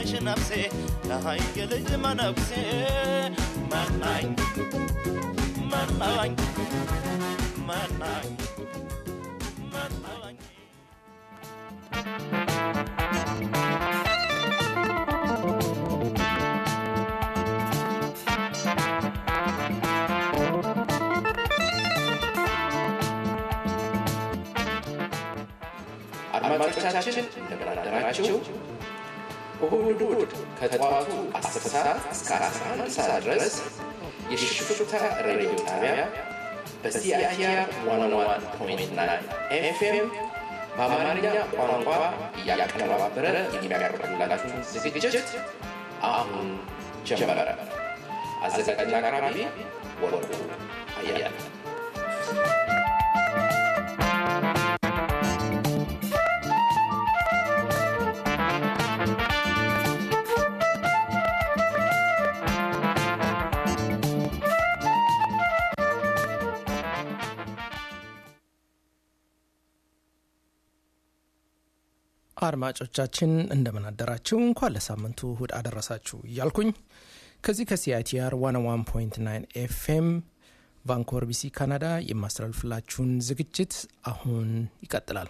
ነሽ ነፍሴ ነሃይ የልጅ መነኩሴ መናኝ መናኝ መናኝ መናኝ አድማጮቻችን እንደምን አደራችሁ። እሁድ እሁድ ከጠዋቱ 10 ሰዓት እስከ 11 ሰዓት ድረስ የሽፍታ ሬዲዮ ጣቢያ በሲአይቲአር 101.9 ኤፍኤም በአማርኛ ቋንቋ እያቀነባበረ የሚያቀርብላችሁን ዝግጅት አሁን ጀመረ። አዘጋጅና አቅራቢ ወርቁ አያለ አድማጮቻችን እንደምን አደራችሁ። እንኳን ለሳምንቱ እሁድ አደረሳችሁ እያልኩኝ ከዚህ ከሲአይቲአር 101.9 ኤፍኤም ቫንኮቨር ቢሲ ካናዳ የማስተላልፍላችሁን ዝግጅት አሁን ይቀጥላል።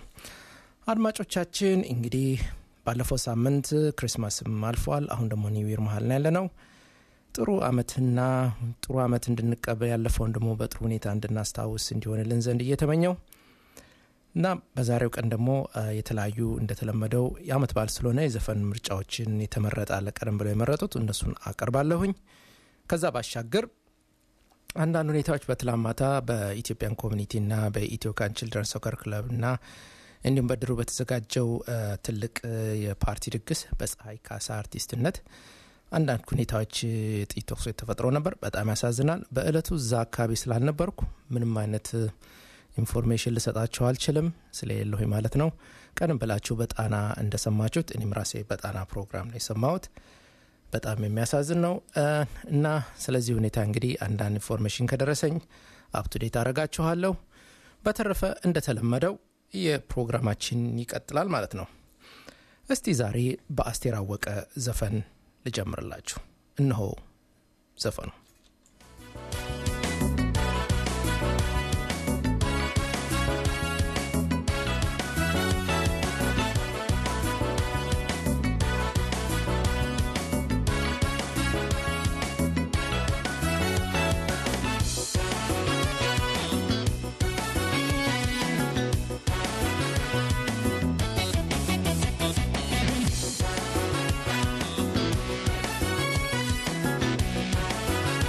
አድማጮቻችን እንግዲህ ባለፈው ሳምንት ክሪስማስም አልፏል። አሁን ደግሞ ኒው መሀል ነው ያለ ነው። ጥሩ አመትና ጥሩ አመት እንድንቀበል ያለፈውን ደግሞ በጥሩ ሁኔታ እንድናስታውስ እንዲሆንልን ዘንድ እየተመኘው እና በዛሬው ቀን ደግሞ የተለያዩ እንደተለመደው የአመት በዓል ስለሆነ የዘፈን ምርጫዎችን የተመረጠ አለ። ቀደም ብለው የመረጡት እነሱን አቀርባለሁኝ። ከዛ ባሻገር አንዳንድ ሁኔታዎች በትላንት ማታ በኢትዮጵያን ኮሚኒቲና በኢትዮካን ችልድረን ሶከር ክለብ እና እንዲሁም በድሮ በተዘጋጀው ትልቅ የፓርቲ ድግስ በፀሐይ ካሳ አርቲስትነት አንዳንድ ሁኔታዎች ጥቂት ተኩሶች ተፈጥሮ ነበር። በጣም ያሳዝናል። በእለቱ እዛ አካባቢ ስላልነበርኩ ምንም አይነት ኢንፎርሜሽን ልሰጣችሁ አልችልም ስለሌለሁ ማለት ነው። ቀደም ብላችሁ በጣና እንደሰማችሁት እኔም ራሴ በጣና ፕሮግራም ነው የሰማሁት። በጣም የሚያሳዝን ነው እና ስለዚህ ሁኔታ እንግዲህ አንዳንድ ኢንፎርሜሽን ከደረሰኝ አፕቱዴት አረጋችኋለሁ። በተረፈ እንደተለመደው የፕሮግራማችን ይቀጥላል ማለት ነው። እስቲ ዛሬ በአስቴር አወቀ ዘፈን ልጀምርላችሁ። እነሆ ዘፈኑ። Thank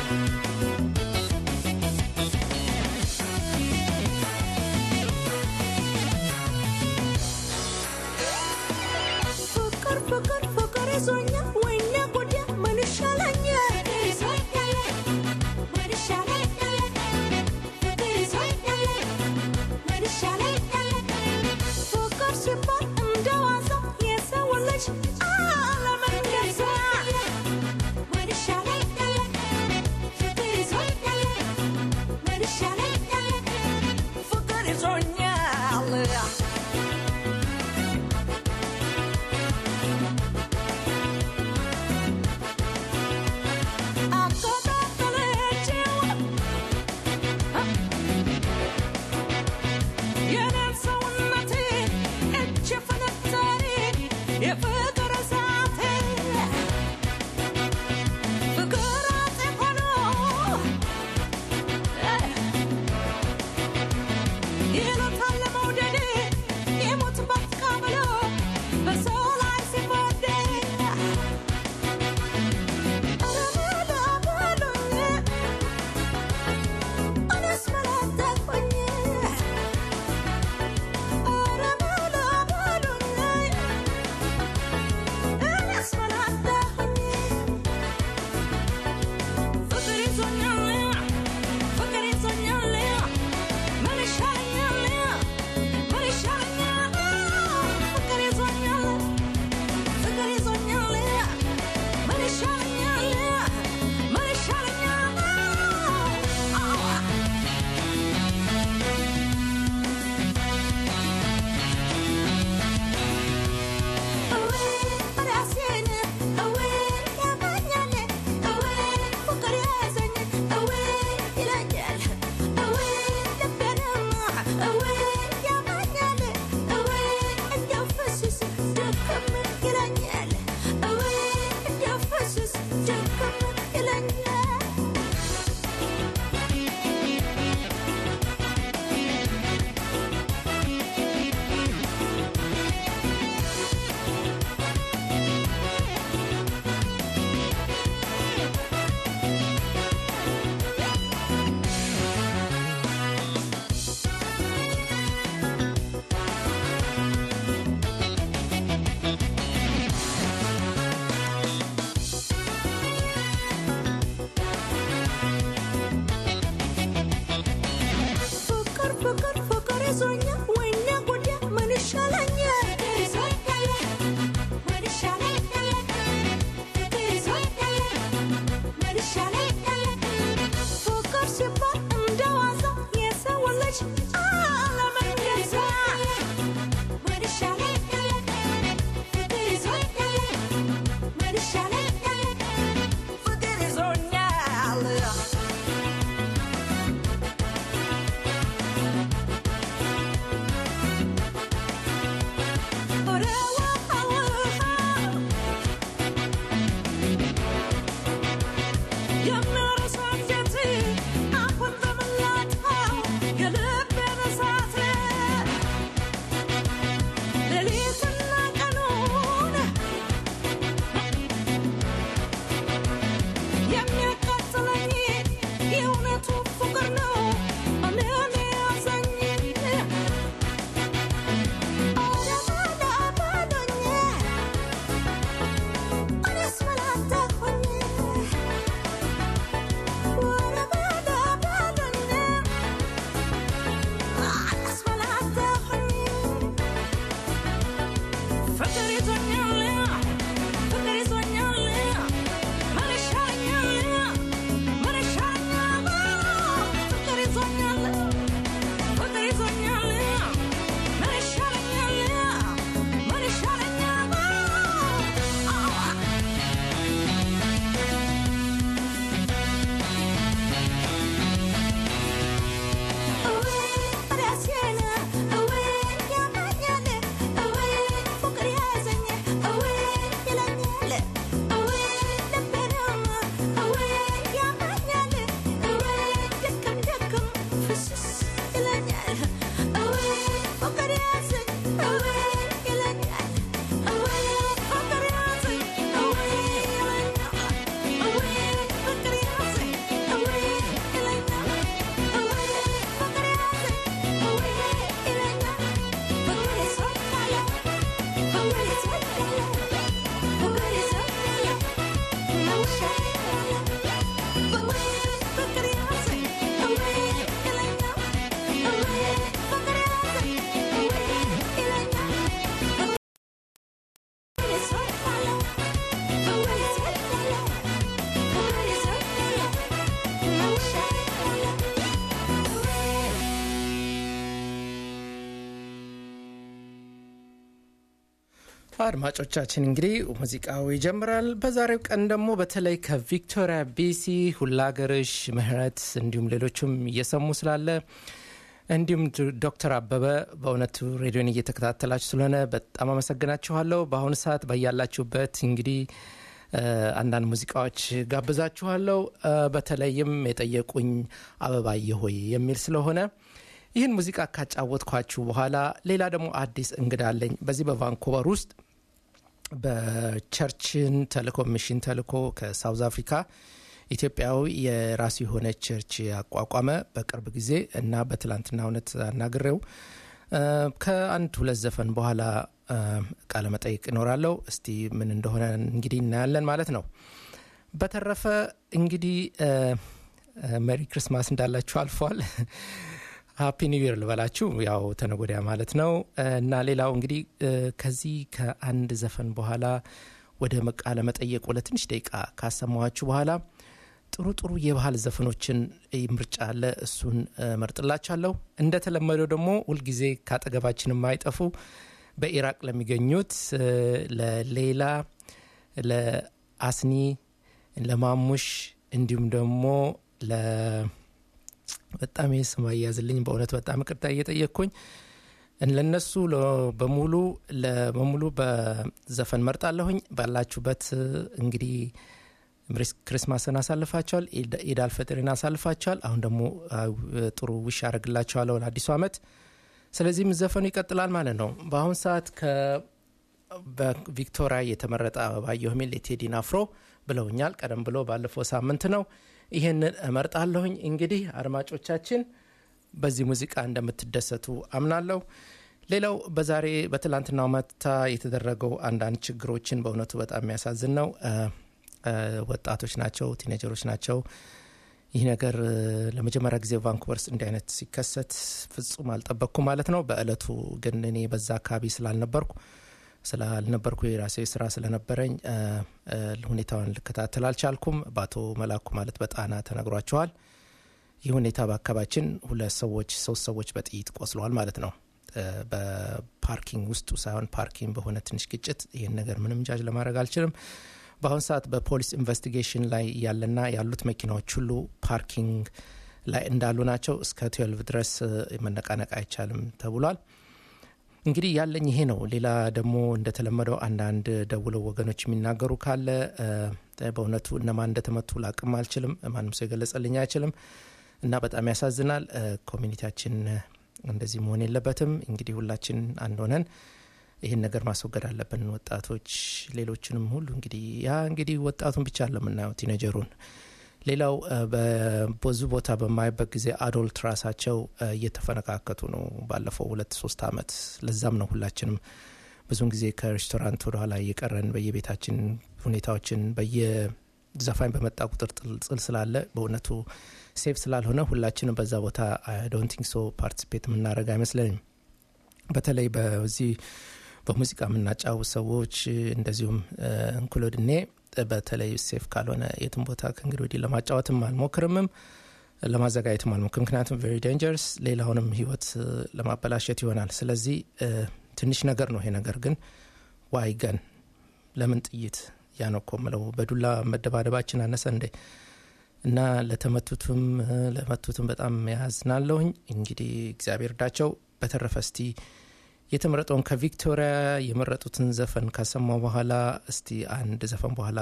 አድማጮቻችን እንግዲህ ሙዚቃው ይጀምራል። በዛሬው ቀን ደግሞ በተለይ ከቪክቶሪያ ቢሲ ሁላገርሽ ምህረት እንዲሁም ሌሎችም እየሰሙ ስላለ እንዲሁም ዶክተር አበበ በእውነቱ ሬዲዮን እየተከታተላችሁ ስለሆነ በጣም አመሰግናችኋለሁ። በአሁኑ ሰዓት በያላችሁበት እንግዲህ አንዳንድ ሙዚቃዎች ጋብዛችኋለሁ። በተለይም የጠየቁኝ አበባየ ሆይ የሚል ስለሆነ ይህን ሙዚቃ ካጫወትኳችሁ በኋላ ሌላ ደግሞ አዲስ እንግዳ አለኝ። በዚህ በቫንኮቨር ውስጥ በቸርችን ተልኮ ሚሽን ተልኮ ከሳውዝ አፍሪካ ኢትዮጵያዊ የራሱ የሆነ ቸርች ያቋቋመ በቅርብ ጊዜ እና በትላንትና እውነት አናግሬው ከአንድ ሁለት ዘፈን በኋላ ቃለ መጠይቅ ይኖራለው። እስቲ ምን እንደሆነ እንግዲህ እናያለን ማለት ነው። በተረፈ እንግዲህ መሪ ክርስማስ እንዳላችሁ አልፏል። ሀፒ ኒው ይር ልበላችሁ ያው ተነጎዳያ ማለት ነው። እና ሌላው እንግዲህ ከዚህ ከአንድ ዘፈን በኋላ ወደ ቃለ መጠየቁ ለትንሽ ደቂቃ ካሰማኋችሁ በኋላ ጥሩ ጥሩ የባህል ዘፈኖችን ምርጫ አለ። እሱን መርጥላችኋለሁ። እንደተለመደው ደግሞ ሁልጊዜ ካጠገባችን የማይጠፉ በኢራቅ ለሚገኙት ለሌላ፣ ለአስኒ፣ ለማሙሽ እንዲሁም ደግሞ ለ በጣም ይህ ስም አያዝልኝ በእውነት በጣም ይቅርታ እየጠየቅኩኝ ለነሱ በሙሉ በሙሉ በዘፈን መርጣለሁኝ። ባላችሁበት እንግዲህ ክሪስማስን አሳልፋቸዋል፣ ኢድ አልፈጥርን አሳልፋቸዋል። አሁን ደግሞ ጥሩ ውሽ ያደርግላቸዋለሁ ለአዲሱ ዓመት። ስለዚህም ዘፈኑ ይቀጥላል ማለት ነው። በአሁን ሰዓት በቪክቶሪያ የተመረጠ አበባየሁ የሚል የቴዲን አፍሮ ብለውኛል። ቀደም ብሎ ባለፈው ሳምንት ነው። ይህንን እመርጣለሁኝ። እንግዲህ አድማጮቻችን በዚህ ሙዚቃ እንደምትደሰቱ አምናለሁ። ሌላው በዛሬ በትላንትናው መታ የተደረገው አንዳንድ ችግሮችን በእውነቱ በጣም የሚያሳዝን ነው። ወጣቶች ናቸው፣ ቲኔጀሮች ናቸው። ይህ ነገር ለመጀመሪያ ጊዜ ቫንኩቨርስ እንዲህ አይነት ሲከሰት ፍጹም አልጠበቅኩ ማለት ነው። በእለቱ ግን እኔ በዛ አካባቢ ስላልነበርኩ ስላልነበርኩ የራሴ ስራ ስለነበረኝ ሁኔታውን ልከታተል አልቻልኩም። በአቶ መላኩ ማለት በጣና ተነግሯቸዋል። ይህ ሁኔታ በአካባቢያችን ሁለት ሰዎች ሶስት ሰዎች በጥይት ቆስለዋል ማለት ነው። በፓርኪንግ ውስጡ ሳይሆን ፓርኪንግ በሆነ ትንሽ ግጭት። ይህን ነገር ምንም ጃጅ ለማድረግ አልችልም። በአሁኑ ሰዓት በፖሊስ ኢንቨስቲጌሽን ላይ ያለና ያሉት መኪናዎች ሁሉ ፓርኪንግ ላይ እንዳሉ ናቸው። እስከ ትዌልቭ ድረስ መነቃነቅ አይቻልም ተብሏል። እንግዲህ ያለኝ ይሄ ነው። ሌላ ደግሞ እንደተለመደው አንዳንድ ደውለው ወገኖች የሚናገሩ ካለ በእውነቱ እነማን እንደተመቱ ላቅም አልችልም። ማንም ሰው የገለጸልኝ አይችልም እና በጣም ያሳዝናል። ኮሚኒቲያችን እንደዚህ መሆን የለበትም። እንግዲህ ሁላችን አንድ ሆነን ይህን ነገር ማስወገድ አለብን። ወጣቶች፣ ሌሎችንም ሁሉ እንግዲህ ያ እንግዲህ ወጣቱን ብቻ ለምናየው ቲኔጀሩን ሌላው በብዙ ቦታ በማይበት ጊዜ አዶልት ራሳቸው እየተፈነካከቱ ነው። ባለፈው ሁለት ሶስት አመት ለዛም ነው ሁላችንም ብዙን ጊዜ ከሬስቶራንት ወደኋላ እየቀረን በየቤታችን ሁኔታዎችን በየዘፋኝ በመጣ ቁጥር ጥልጽል ስላለ በእውነቱ ሴፍ ስላልሆነ ሁላችንም በዛ ቦታ ዶንቲንግ ሶ ፓርቲሲፔት የምናደርግ አይመስለኝም። በተለይ በዚህ በሙዚቃ የምናጫውት ሰዎች እንደዚሁም እንክሎድ እኔ በተለይ ሴፍ ካልሆነ የትም ቦታ ከእንግዲህ ወዲህ ለማጫወትም አልሞክርምም ለማዘጋጀትም አልሞክር ምክንያቱም ቬሪ ዴንጀርስ ሌላውንም ህይወት ለማበላሸት ይሆናል። ስለዚህ ትንሽ ነገር ነው ይሄ ነገር ግን ዋይ ገን ለምን ጥይት ያ ነው እኮ ምለው በዱላ መደባደባችን አነሰ እንዴ? እና ለተመቱትም ለመቱትም በጣም ያዝናለሁኝ። እንግዲህ እግዚአብሔር እርዳቸው። በተረፈ እስቲ የተመረጠውን ከቪክቶሪያ የመረጡትን ዘፈን ካሰማው በኋላ እስቲ አንድ ዘፈን በኋላ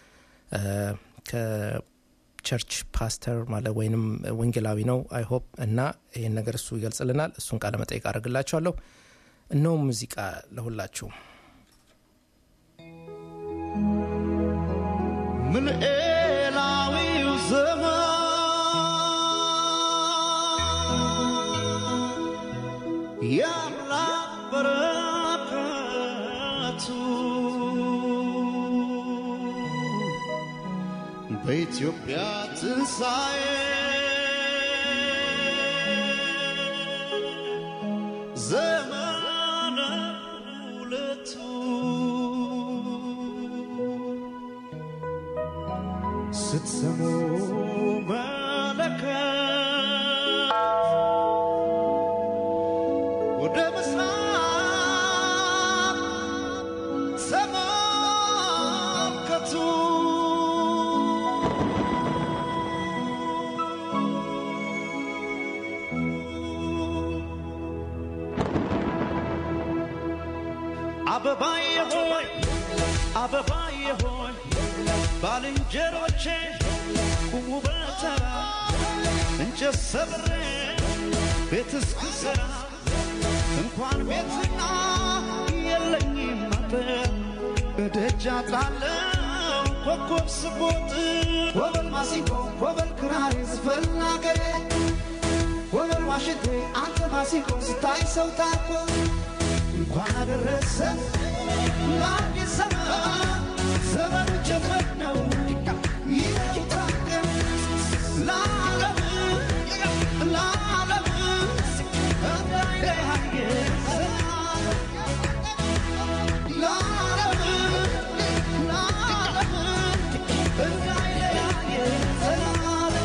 ከቸርች ፓስተር ማለት ወይንም ወንጌላዊ ነው አይሆፕ እና ይህን ነገር እሱ ይገልጽልናል። እሱን ቃለ መጠይቅ አድርግላችኋለሁ። እነሆ ሙዚቃ ለሁላችሁም ምን ኤላዊው ዘመን የአምላክ በረከቱ በኢትዮጵያ ትንሣኤ ዘመነ ሁለቱ ስትሰሙ መለከት ወደ ምስራቅ አበባዬ ሆይ አበባዬ ሆይ ባልንጀሮቼ ቁሙ በተራ እንጨት ሰብሬ ቤት እስክሰራ እንኳን ቤትና የለኝም አጥር እደጃ ጣለው ኮከብ ስቦጥ ወበል ማሲንቆ ወበል ክራር ዝፈን አገሬ ወበል ዋሽንቴ አንተ ማሲንቆ ስታይ ሰው ታኮ እንኳን አደረሰ ለአዲስ ዘመን ዘመኑ ጀመር ነው ይታቀም ለዓለም ለዓለም እንዳይለያየ ለዓለም ለዓለም እንዳይለያየ ዘላለም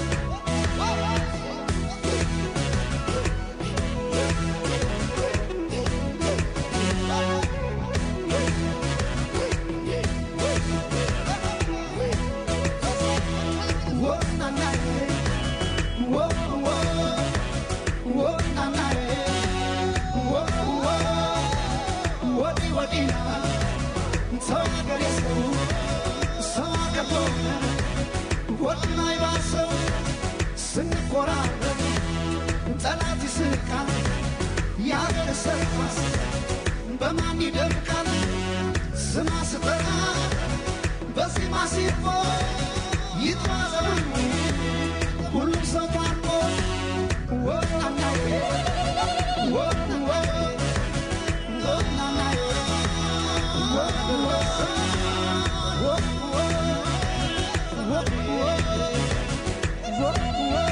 ስንቆራረብ ጠላት ይስቃል ያገር ሰርፋስ በማን ይደምቃል ስማ ስጠራ በዜማ ሲፎ ይጥራ ዘመኑ ሁሉም ሰው ታርቆ ወናናዬ ወንወ ወናናዬ ወንወ ወንወ ወንወ ወንወ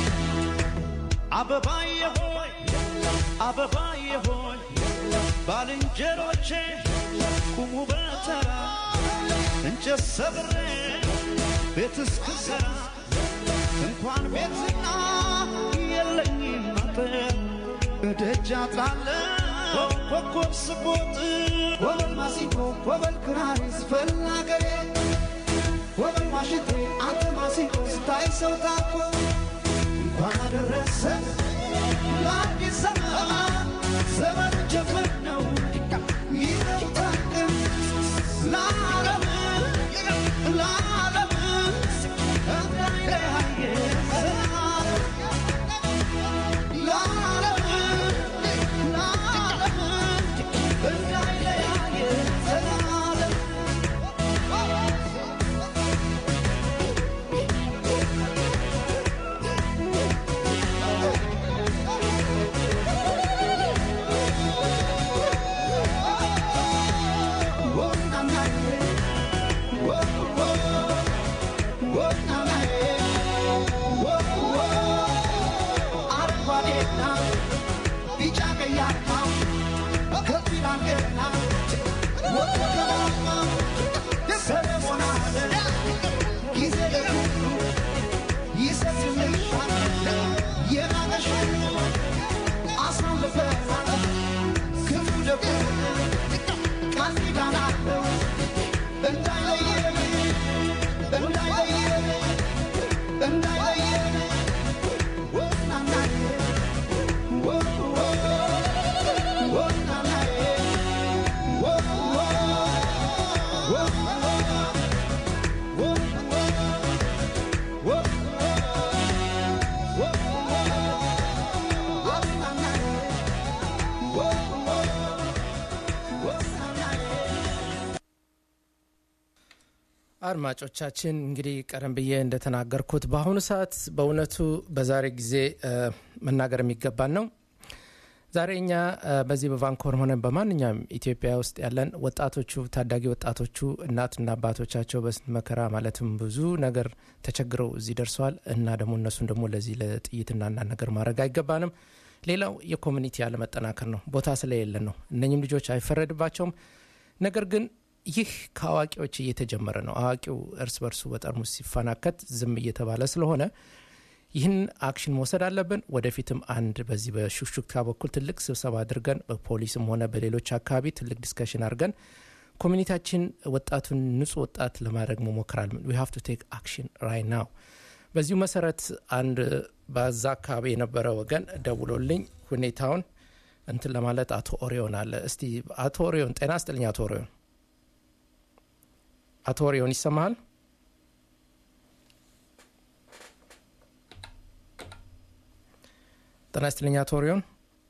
አበባዬ ሆይ አበባዬ ሆይ ባልንጀሮቼ ቁሙ በተራ እንጨት ሰብሬ ቤት እስክሰራ እንኳን ቤትና የለኝም አጥር እደጃ ጣለው ኮከብ ስቦጥ ወበል ማሲንቆ ወበል ክራር ዝፈን አገሬ ወበል ዋሽንቴ አንተ ማሲንቆ ስታይ ሰው ታኮ እንኳን አደረሰ ለአዲስ ዘመን ዘመን ጀመር ነው ይታቀም ለዓለም ለዓለም እንዳይለያየ ዘላለም ለዓለም ለዓለም እንዳይለያየ ዘላለም አድማጮቻችን እንግዲህ ቀደም ብዬ እንደተናገርኩት በአሁኑ ሰዓት በእውነቱ በዛሬ ጊዜ እ፣ መናገር የሚገባን ነው። ዛሬ እኛ እ፣ በዚህ በቫንኮር ሆነ በማንኛውም ኢትዮጵያ ውስጥ ያለን ወጣቶቹ ታዳጊ ወጣቶቹ እናትና አባቶቻቸው በስንት መከራ ማለትም ብዙ ነገር ተቸግረው እዚህ ደርሰዋል እና ደግሞ እነሱን ደግሞ ለዚህ ለጥይትና አንዳንድ ነገር ማድረግ አይገባንም። ሌላው የኮሚኒቲ ያለመጠናከር ነው። ቦታ ስለሌለን ነው። እነኝም ልጆች አይፈረድባቸውም። ነገር ግን ይህ ከአዋቂዎች እየተጀመረ ነው። አዋቂው እርስ በርሱ በጠርሙስ ሲፈናከት ዝም እየተባለ ስለሆነ ይህን አክሽን መውሰድ አለብን። ወደፊትም አንድ በዚህ በሹክሹክታ በኩል ትልቅ ስብሰባ አድርገን በፖሊስም ሆነ በሌሎች አካባቢ ትልቅ ዲስከሽን አድርገን ኮሚኒቲያችን ወጣቱን ንጹህ ወጣት ለማድረግ መሞክራል። ዊ ሃቭ ቱ ቴክ አክሽን ራይ ናው። በዚሁ መሰረት አንድ በዛ አካባቢ የነበረ ወገን ደውሎልኝ ሁኔታውን እንትን ለማለት አቶ ኦሪዮን አለ። እስቲ አቶ ኦሪዮን ጤና ስጥልኝ። አቶ ኦሪዮን አቶ ኦሪዮን ይሰማሃል? ጤና ይስጥልኝ አቶ ኦሪዮን።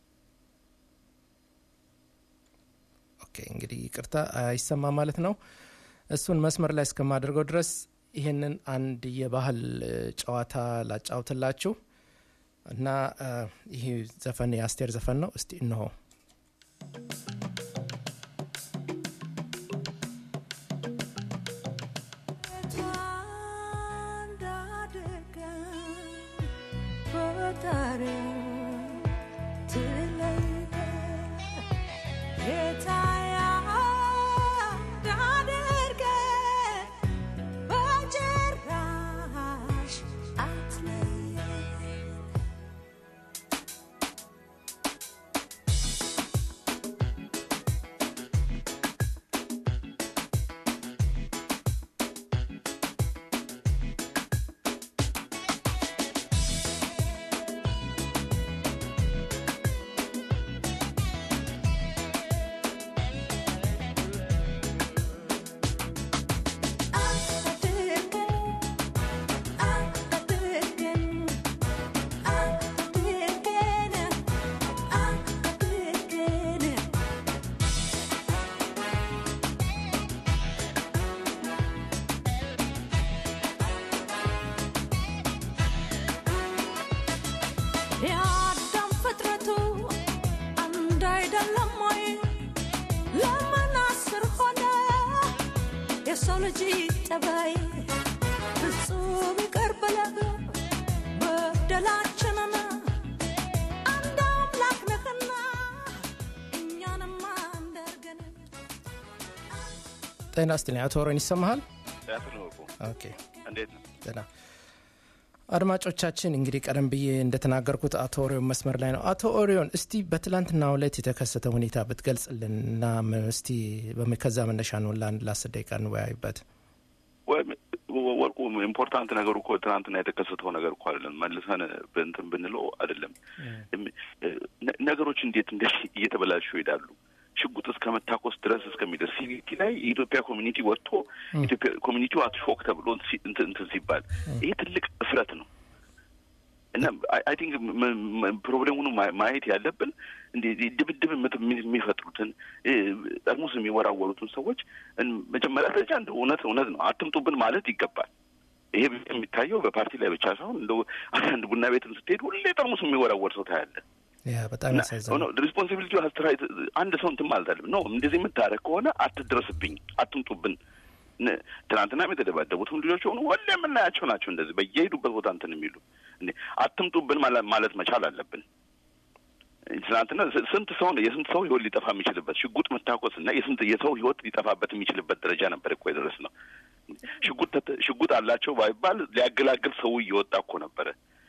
ኦኬ እንግዲህ ይቅርታ አይሰማ ማለት ነው። እሱን መስመር ላይ እስከማደርገው ድረስ ይህንን አንድ የባህል እ፣ ጨዋታ ላጫውትላችሁ እና እ፣ ይህ ዘፈን የአስቴር ዘፈን ነው። እስቲ እንሆ የአዳም ፍጥረቱ አንድ አይደለም ወይ? ለምን አስር ሆነ? የሰው ልጅ ጠባይ ፍጹም ይቅር ብለህ በደላችንን አንድ አምላክ ነህና እኛንም አንድ አድርገን ጤና ይስጥልኝ አቶ ኦሪዮን ይሰማሃል? ያስነውቁ ኦኬ እንዴት ነው? ደህና አድማጮቻችን እንግዲህ ቀደም ብዬ እንደተናገርኩት አቶ ኦሪዮን መስመር ላይ ነው። አቶ ኦሪዮን እስቲ በትላንትናው ዕለት የተከሰተ ሁኔታ ብትገልጽልን እና ም- እስቲ በም- ከዛ መነሻ ነው ለአንድ ለአስር ደቂቃ እንወያይበት። ወይም ወርቁ ኢምፖርታንት ነገሩ እኮ ትናንትና የተከሰተው ነገር እኮ አይደለም። መልሰን በእንትን ብንለው አይደለም እም- ነ- ነገሮች እንዴት እንደ እየተበላሹ ይሄዳሉ። ሽጉጥ እስከ መታኮስ ድረስ እስከሚደርስ ሲቪቲ ላይ የኢትዮጵያ ኮሚኒቲ ወጥቶ ኢትዮጵያ ኮሚኒቲው አትሾክ ተብሎ ሲ- እንትን እንትን ሲባል ይሄ ትልቅ እፍረት ነው። እና አይ ቲንክ ፕሮብሌሙን ማ- ማየት ያለብን እንደ ድብድብ የምት- የሚፈጥሩትን እ፣ ጠርሙስ የሚወራወሩትን ሰዎች እን- መጀመሪያ ደረጃ እንደ እውነት እውነት ነው አትምጡብን ማለት ይገባል። ይሄ የሚታየው በፓርቲ ላይ ብቻ ሳይሆን እንደ አንዳንድ ቡና ቤትም ስትሄድ ሁሌ ጠርሙስ የሚወራወር ሰው ታያለ። ያ በጣም ያሳዝናል። ሪስፖንሲቢሊቲ ሀስትራይት አንድ ሰው እንትን ማለት አለብን። ነው እንደዚህ የምታደርግ ከሆነ አትድረስብኝ፣ አትምጡብን። ነ- ትናንትናም የተደባደቡትም ልጆች ሆኑ ሁሌ የምናያቸው ናቸው። እንደዚህ በየሄዱበት ቦታ እንትን የሚሉ እንዴ አትምጡብን ማለ- ማለት መቻል አለብን። ትናንትና ስ- ስንት ሰው ነው የስንት ሰው ህይወት ሊጠፋ የሚችልበት ሽጉጥ መታኮስ እና የስንት የሰው ህይወት ሊጠፋበት የሚችልበት ደረጃ ነበር እኮ የደረስ ነው። ሽጉጥ ተተ- ሽጉጥ አላቸው ባይባል ሊያገላግል ሰው እየወጣ እኮ ነበረ።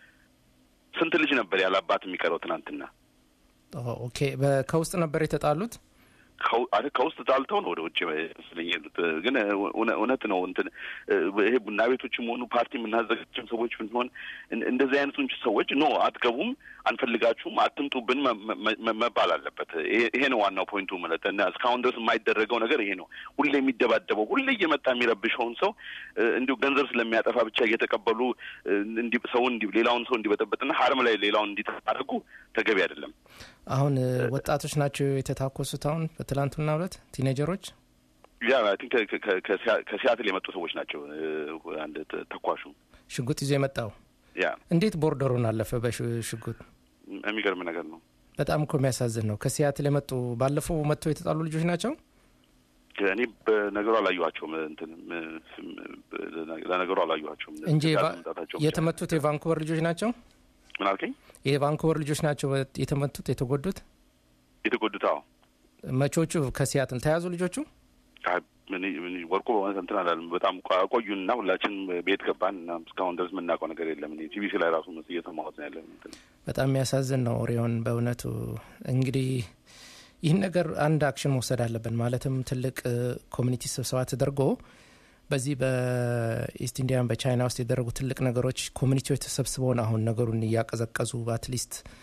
ስንት ልጅ ነበር ያለ አባት የሚቀረው ትናንትና? ኦ፣ ኦኬ በ- ከውስጥ ነበር የተጣሉት። ከው- አረ ከውስጥ ጣልተው ነው ወደ ውጭ መስለኝ የሄዱት። ግን እውነ- እውነት ነው እንትን ይሄ ቡና ቤቶችም ሆኑ ፓርቲ የምናዘጋጅም ሰዎች ብንሆን እን- እንደዚህ አይነቱን ሰዎች ኖ አትገቡም፣ አንፈልጋችሁም፣ አትምጡብን መ- መ- መ- መባል አለበት። ይሄ ይሄ ነው ዋናው ፖይንቱ ማለት እና እስካሁን ድረስ የማይደረገው ነገር ይሄ ነው። ሁሌ የሚደባደበው ሁሌ እየመጣ የሚረብሸውን ሰው እ፣ እንዲሁ ገንዘብ ስለሚያጠፋ ብቻ እየተቀበሉ እ፣ እንዲ- ሰውን እንዲ- ሌላውን ሰው እንዲበጠበጥና ሀርም ላይ ሌላውን እንዲታደርጉ ተገቢ አይደለም። አሁን እ፣ ወጣቶች ናቸው የተታኮሱት። አሁን በትላንትና ዕለት ቲኔጀሮች ያ አይ ቲንክ ከ- ከ- ከሲያ- ከሲያትል የመጡ ሰዎች ናቸው። እ፣ አንድ ተ- ተኳሹ ሽጉጥ ይዞ የመጣው ያ እንዴት ቦርደሩን አለፈ በሽጉጥ? የሚገርም ነገር ነው። በጣም እኮ የሚያሳዝን ነው። ከሲያትል የመጡ ባለፈው መጥተው የተጣሉ ልጆች ናቸው። እኔ በነገሩ አላየኋቸውም። እንትን ም- ም- ለነገሩ አላየኋቸውም እንጂ ከዛ የቫ- መምጣታቸው ብቻ። የተመቱት የቫንኩቨር ልጆች ናቸው። ምን አልከኝ? የቫንኩቨር ልጆች ናቸው የተመቱት የተጎዱት። የተጎዱት አዎ። መቾቹ ከሲያትል ተያዙ ልጆቹ። አይ፣ ምን ምን ወርቁ በእውነት እንትን አላለም። በጣም ቆ- ቆዩንና ሁላችን ቤት ገባን እና እስካሁን ድረስ የምናውቀው ነገር የለም። እኔ ቲቪሲ ላይ ራሱ መስ እየሰማሁት ነው ያለን እንትን በጣም የሚያሳዝን ነው። ኦሪዮን በእውነቱ እንግዲህ ይህን ነገር አንድ አክሽን መውሰድ አለብን። ማለትም ትልቅ ኮሚኒቲ ስብሰባ ተደርጎ በዚህ በኢስት ኢንዲያን በቻይና ውስጥ የደረጉ ትልቅ ነገሮች ኮሚኒቲዎች ተሰብስበውን አሁን ነገሩን እያቀዘቀዙ አትሊስት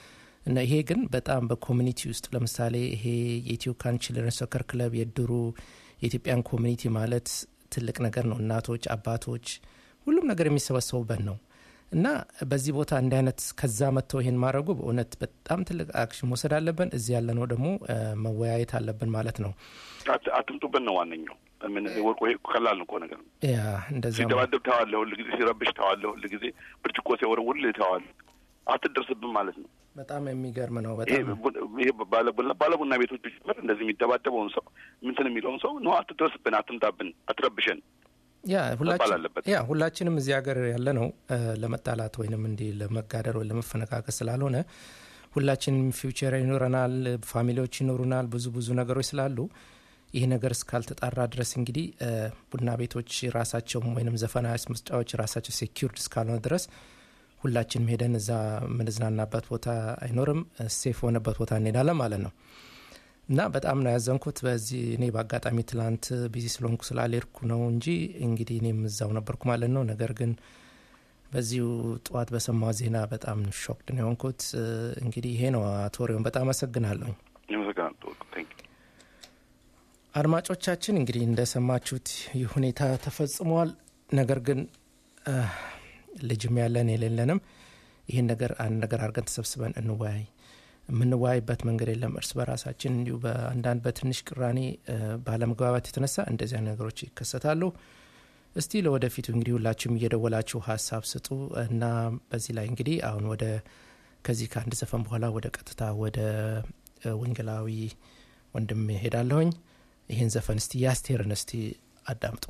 እና ይሄ ግን በጣም በኮሚኒቲ ውስጥ ለምሳሌ ይሄ የኢትዮካን ችልድረን ሶከር ክለብ የድሩ የኢትዮጵያን ኮሚኒቲ ማለት ትልቅ ነገር ነው። እናቶች፣ አባቶች ሁሉም ነገር የሚሰበሰቡበት ነው እና በዚህ ቦታ እንዲህ አይነት ከዛ መጥተው ይሄን ማድረጉ በእውነት በጣም ትልቅ አክሽን መውሰድ አለብን። እዚህ ያለነው ደግሞ እ፣ መወያየት አለብን ማለት ነው። አት- አትምጡብን ነው ዋነኛው። ምን ወርቆ ይሄ ቀላል ነው እኮ ነገር ነው። ያ እንደዛ ሲደባደብ ተዋለህ፣ ሁል ጊዜ ሲረብሽ ተዋለህ፣ ሁል ጊዜ ብርጭቆ ሲወረውር ተዋለህ። አትደርስብን ማለት ነው። በጣም የሚገርም ነው። ይሄ በጣም ቡ- ይሄ ባለቡና ባለቡና ቤቶች ጭምር እንደዚህ የሚደባደበውን ሰው ምንትን የሚለውን ሰው ነው አትድረስብን፣ አትምጣብን፣ አትረብሸን ያ መባል ሁላችን አለበት። ያ ሁላችንም እዚህ ሀገር ያለ ነው ለመጣላት ወይንም እንዲህ ለመጋደር ወይ ለመፈነካከስ ስላልሆነ ሁላችንም ፊውቸር ይኖረናል፣ ፋሚሊዎች ይኖሩናል፣ ብዙ ብዙ ነገሮች ስላሉ ይህ ነገር እስካልተጣራ ድረስ እንግዲህ እ፣ ቡና ቤቶች ራሳቸውም ወይንም ዘፈና መስጫዎች ራሳቸው ሴኪርድ እስካልሆነ ድረስ ሁላችንም ሄደን እዛ የምንዝናናበት ቦታ አይኖርም። ሴፍ የሆነበት ቦታ እንሄዳለን ማለት ነው። እና በጣም ነው ያዘንኩት። በዚህ እኔ በአጋጣሚ ትላንት ቢዚ ስለሆንኩ ስላልሄድኩ ነው እንጂ እንግዲህ እኔም እዛው ነበርኩ ማለት ነው። ነገር ግን በዚሁ ጠዋት በሰማው ዜና በጣም ሾክድ ነው የሆንኩት። እ፣ እንግዲህ ይሄ ነው አቶ ሪዮን፣ በጣም አመሰግናለሁ። ይመሰግናል። ታንክ ዩ። አድማጮቻችን እንግዲህ እንደሰማችሁት ይህ ሁኔታ ተፈጽሟል። ነገር ግን እ፣ ልጅም ያለን የሌለንም ይህን ነገር አንድ ነገር አድርገን ተሰብስበን እንወያይ። የምንወያይበት መንገድ የለም። እርስ በራሳችን እንዲሁ በአንዳንድ በትንሽ ቅራኔ እ፣ ባለመግባባት የተነሳ እንደዚያ ነገሮች ይከሰታሉ። እስቲ ለወደፊቱ እንግዲህ ሁላችሁም እየደወላችሁ ሀሳብ ስጡ እና በዚህ ላይ እንግዲህ አሁን ወደ ከዚህ ከአንድ ዘፈን በኋላ ወደ ቀጥታ ወደ እ፣ ወንጌላዊ ወንድም ሄዳለሁኝ። ይህን ዘፈን እስቲ የአስቴርን እስቲ አዳምጡ።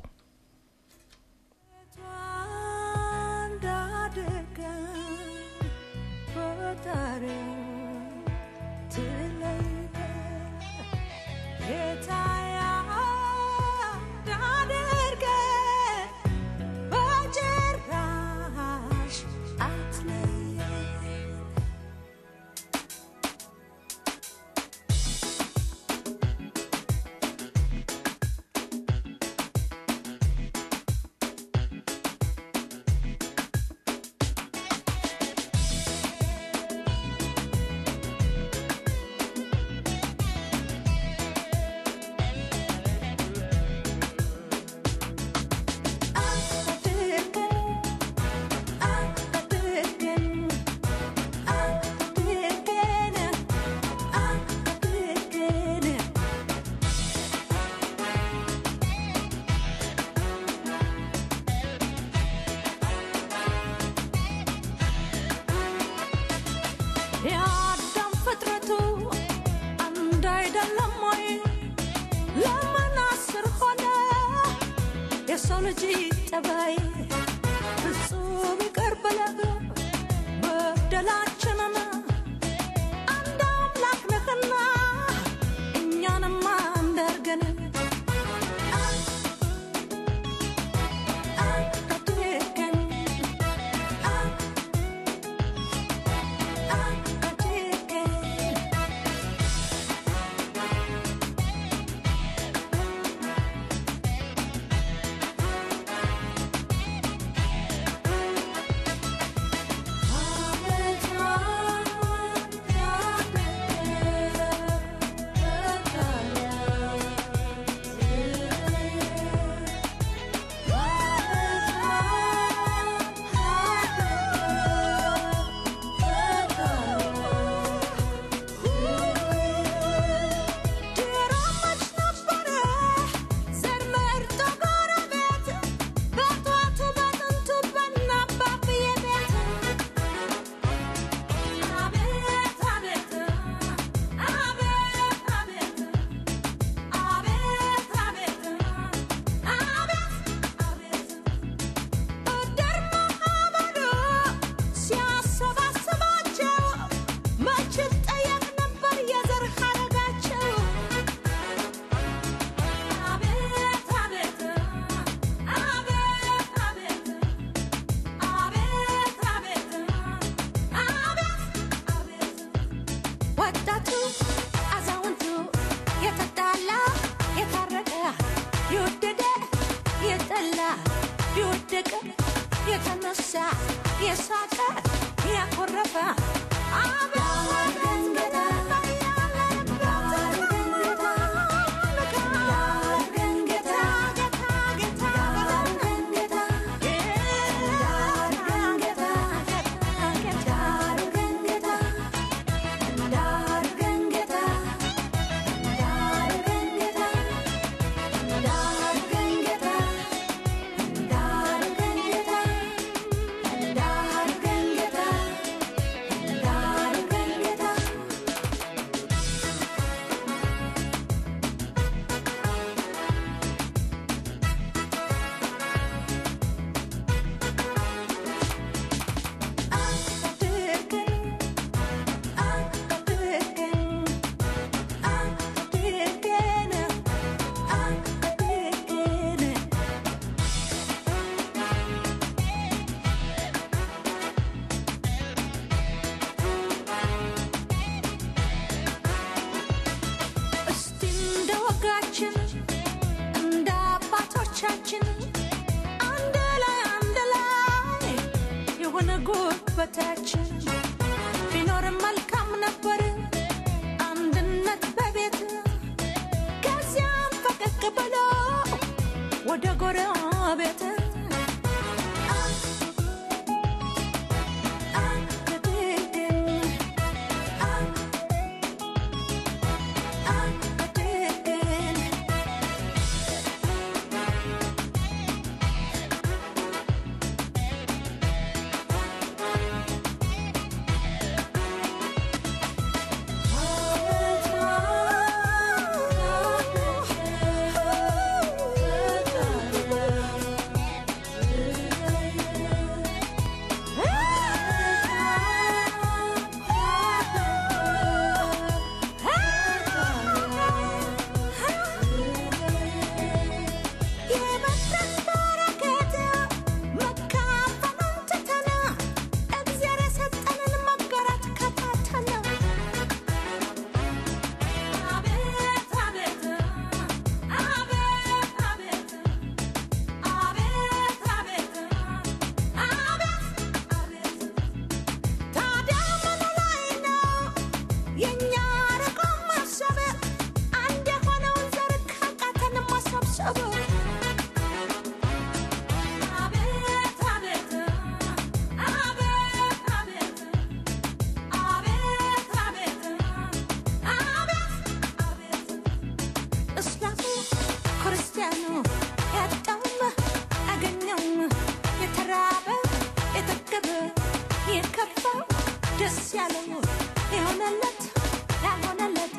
የአዳም ፍጥረቱ አንድ አይደለም ወይ? ለምን አስር ሆነ የሰው ልጅ ጠባይ? ፍጹም ይቅር ብለህ በደላችንን አንድ አምላክ ነህና እኛንም አንድ አድርገን አድርገን አድርገን ድሮመች ነበረ ዘር መርጦ ጎረቤት በጧቱ በጥንቱ በናባብዬ ቤት አቤት አቤት አቤት አቤት አቤት አቤት አቤት አቤት እድር ማህበሩ ሲያሰባስባቸው መች ጠየቅ ነበር የዘር ሐረጋቸው አቤት አቤት አቤት አቤት አቤት አቤት አቤት አቤት ወጣቱ አዛውንቱ የተጣላ የታረቀ የወደደ የጠላ የወደቀ የተነሳ የሳቀ ያኮረፈ እስቲ እንደ ወጋችን እንደ አባቶቻችን አንድ ላይ አንድ ላይ የሆነ ጉልበታችን ቢኖርም መልካም ነበር አንድነት በቤት ከዚያም ፈቀቅ ብሎ ወደ ጎረቤት የመጣን በረከት መካፈሉን ትተን እግዚአብሔር የሰጠንን መጋራት ከፋተን አቤት አቤት አቤት አቤት አቤት አቤት አቤት አቤት ታዲያ ምን ላይ ነው የእኛ ርቆ ማሰብ አንድ የሆነውን ዘር ካቃተን ማሰብሰብ አቤት አቤት አቤት አቤት አቤት አቤት አቤት አቤት እስላሙ ክርስቲያኑ ያጣውም አገኘውም የተራበ የጠገበ የከፋው ደስ ያለው የሆነለት ያልሆነለት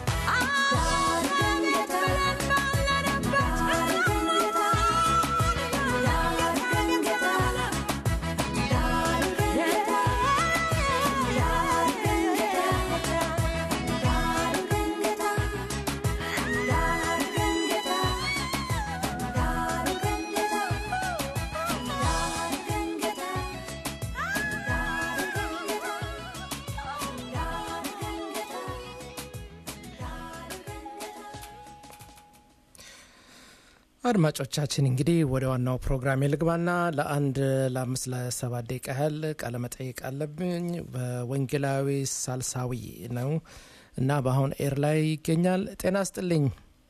አድማጮቻችን እንግዲህ ወደ ዋናው ፕሮግራም ልግባና ለአንድ ለአምስት ለሰባት ደቂቃ ያህል ቃለመጠይቅ አለብኝ። በወንጌላዊ ሳልሳዊ ነው እና በአሁን ኤር ላይ ይገኛል። ጤና ስጥልኝ።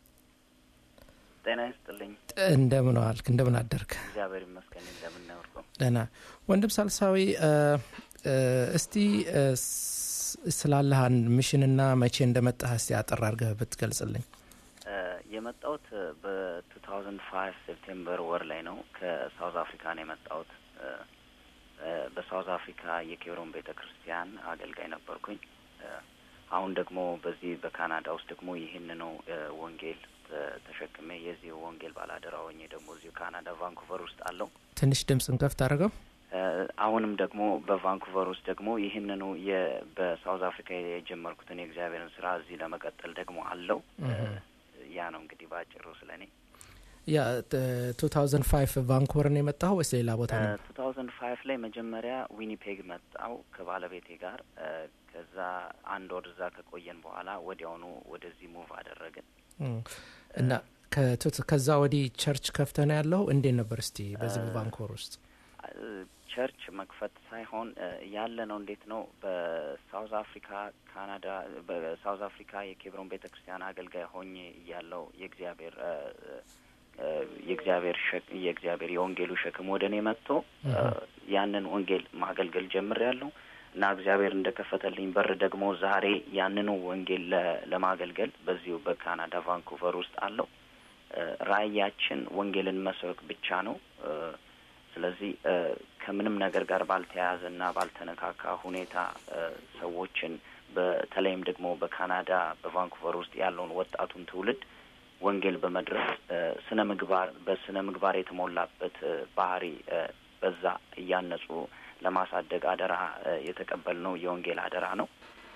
ጤና ይስጥልኝ። እንደምን ዋልክ? እንደምን አደርክ? እግዚአብሔር ይመስገን። እንደምናወርቀው ደህና ወንድም ሳልሳዊ እ እ እስቲ እ ስ- ስላለህ አንድ ሚሽንና መቼ እንደመጣህ እስቲ አጠር አድርገህ ብትገልጽልኝ። የመጣሁት በ2005 ሴፕቴምበር ወር ላይ ነው። ከሳውዝ አፍሪካ ነው የመጣሁት። እ፣ እ፣ በሳውዝ አፍሪካ የኬብሮን ቤተ ክርስቲያን አገልጋይ ነበርኩኝ። እ፣ አሁን ደግሞ በዚህ በካናዳ ውስጥ ደግሞ ይህንኑ እ፣ ወንጌል ተ- ተሸክሜ የዚህ ወንጌል ባላደራ ሆኜ ደግሞ እዚሁ ካናዳ ቫንኩቨር ውስጥ አለው። ትንሽ ድምፅን ከፍት አድርገው። እ፣ አሁንም ደግሞ በቫንኩቨር ውስጥ ደግሞ ይህንኑ የ- በሳውዝ አፍሪካ የጀመርኩትን የእግዚአብሔርን ስራ እዚህ ለመቀጠል ደግሞ አለው። እ፣ ያ ነው እንግዲህ በአጭሩ ስለ እኔ። ያ 2005 ቫንኩቨር ነው የመጣኸው ወይስ ሌላ ቦታ ነው? ቱ ታውዘንድ ፋይቭ ላይ መጀመሪያ ዊኒፔግ መጣው ከባለቤቴ ጋር እ፣ ከዛ አንድ ወር እዛ ከቆየን በኋላ ወዲያውኑ ወደዚህ ሙቭ አደረግን። እም፣ እና ከቱት- ከዛ ወዲህ ቸርች ከፍተህ ነው ያለው? እንዴት ነበር እስቲ በዚህ በቫንኩቨር ውስጥ? እ፣ ቸርች መክፈት ሳይሆን እ፣ ያለ ነው። እንዴት ነው በሳውዝ አፍሪካ ካናዳ፣ በሳውዝ አፍሪካ የኬብሮን ቤተ ክርስቲያን አገልጋይ ሆኜ እያለው የእግዚአብሔር እ፣ እ፣ የእግዚአብሔር ሸክ የእግዚአብሔር የወንጌሉ ሸክም ወደ እኔ መጥቶ እ፣ ያንን ወንጌል ማገልገል ጀምሬያለሁ እና እግዚአብሔር እንደከፈተልኝ በር ደግሞ ዛሬ ያንኑ ወንጌል ለ- ለማገልገል በዚሁ በካናዳ ቫንኩቨር ውስጥ አለው። እ፣ ራእያችን ወንጌልን መስበክ ብቻ ነው። እ፣ ስለዚህ እ፣ ከምንም ነገር ጋር ባልተያያዘ እና ባልተነካካ ሁኔታ እ፣ ሰዎችን በተለይም ደግሞ በካናዳ በቫንኩቨር ውስጥ ያለውን ወጣቱን ትውልድ ወንጌል በመድረስ እ፣ ስነ ምግባር በስነ ምግባር የተሞላበት እ፣ ባህሪ እ፣ በዛ እያነጹ ለማሳደግ አደራ እ፣ የተቀበልነው የወንጌል አደራ ነው።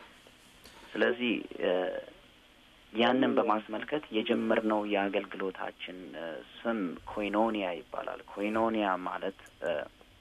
ስለዚህ እ፣ ያንን በማስመልከት የጀመርነው የአገልግሎታችን እ፣ ስም ኮይኖኒያ ይባላል። ኮይኖኒያ ማለት እ፣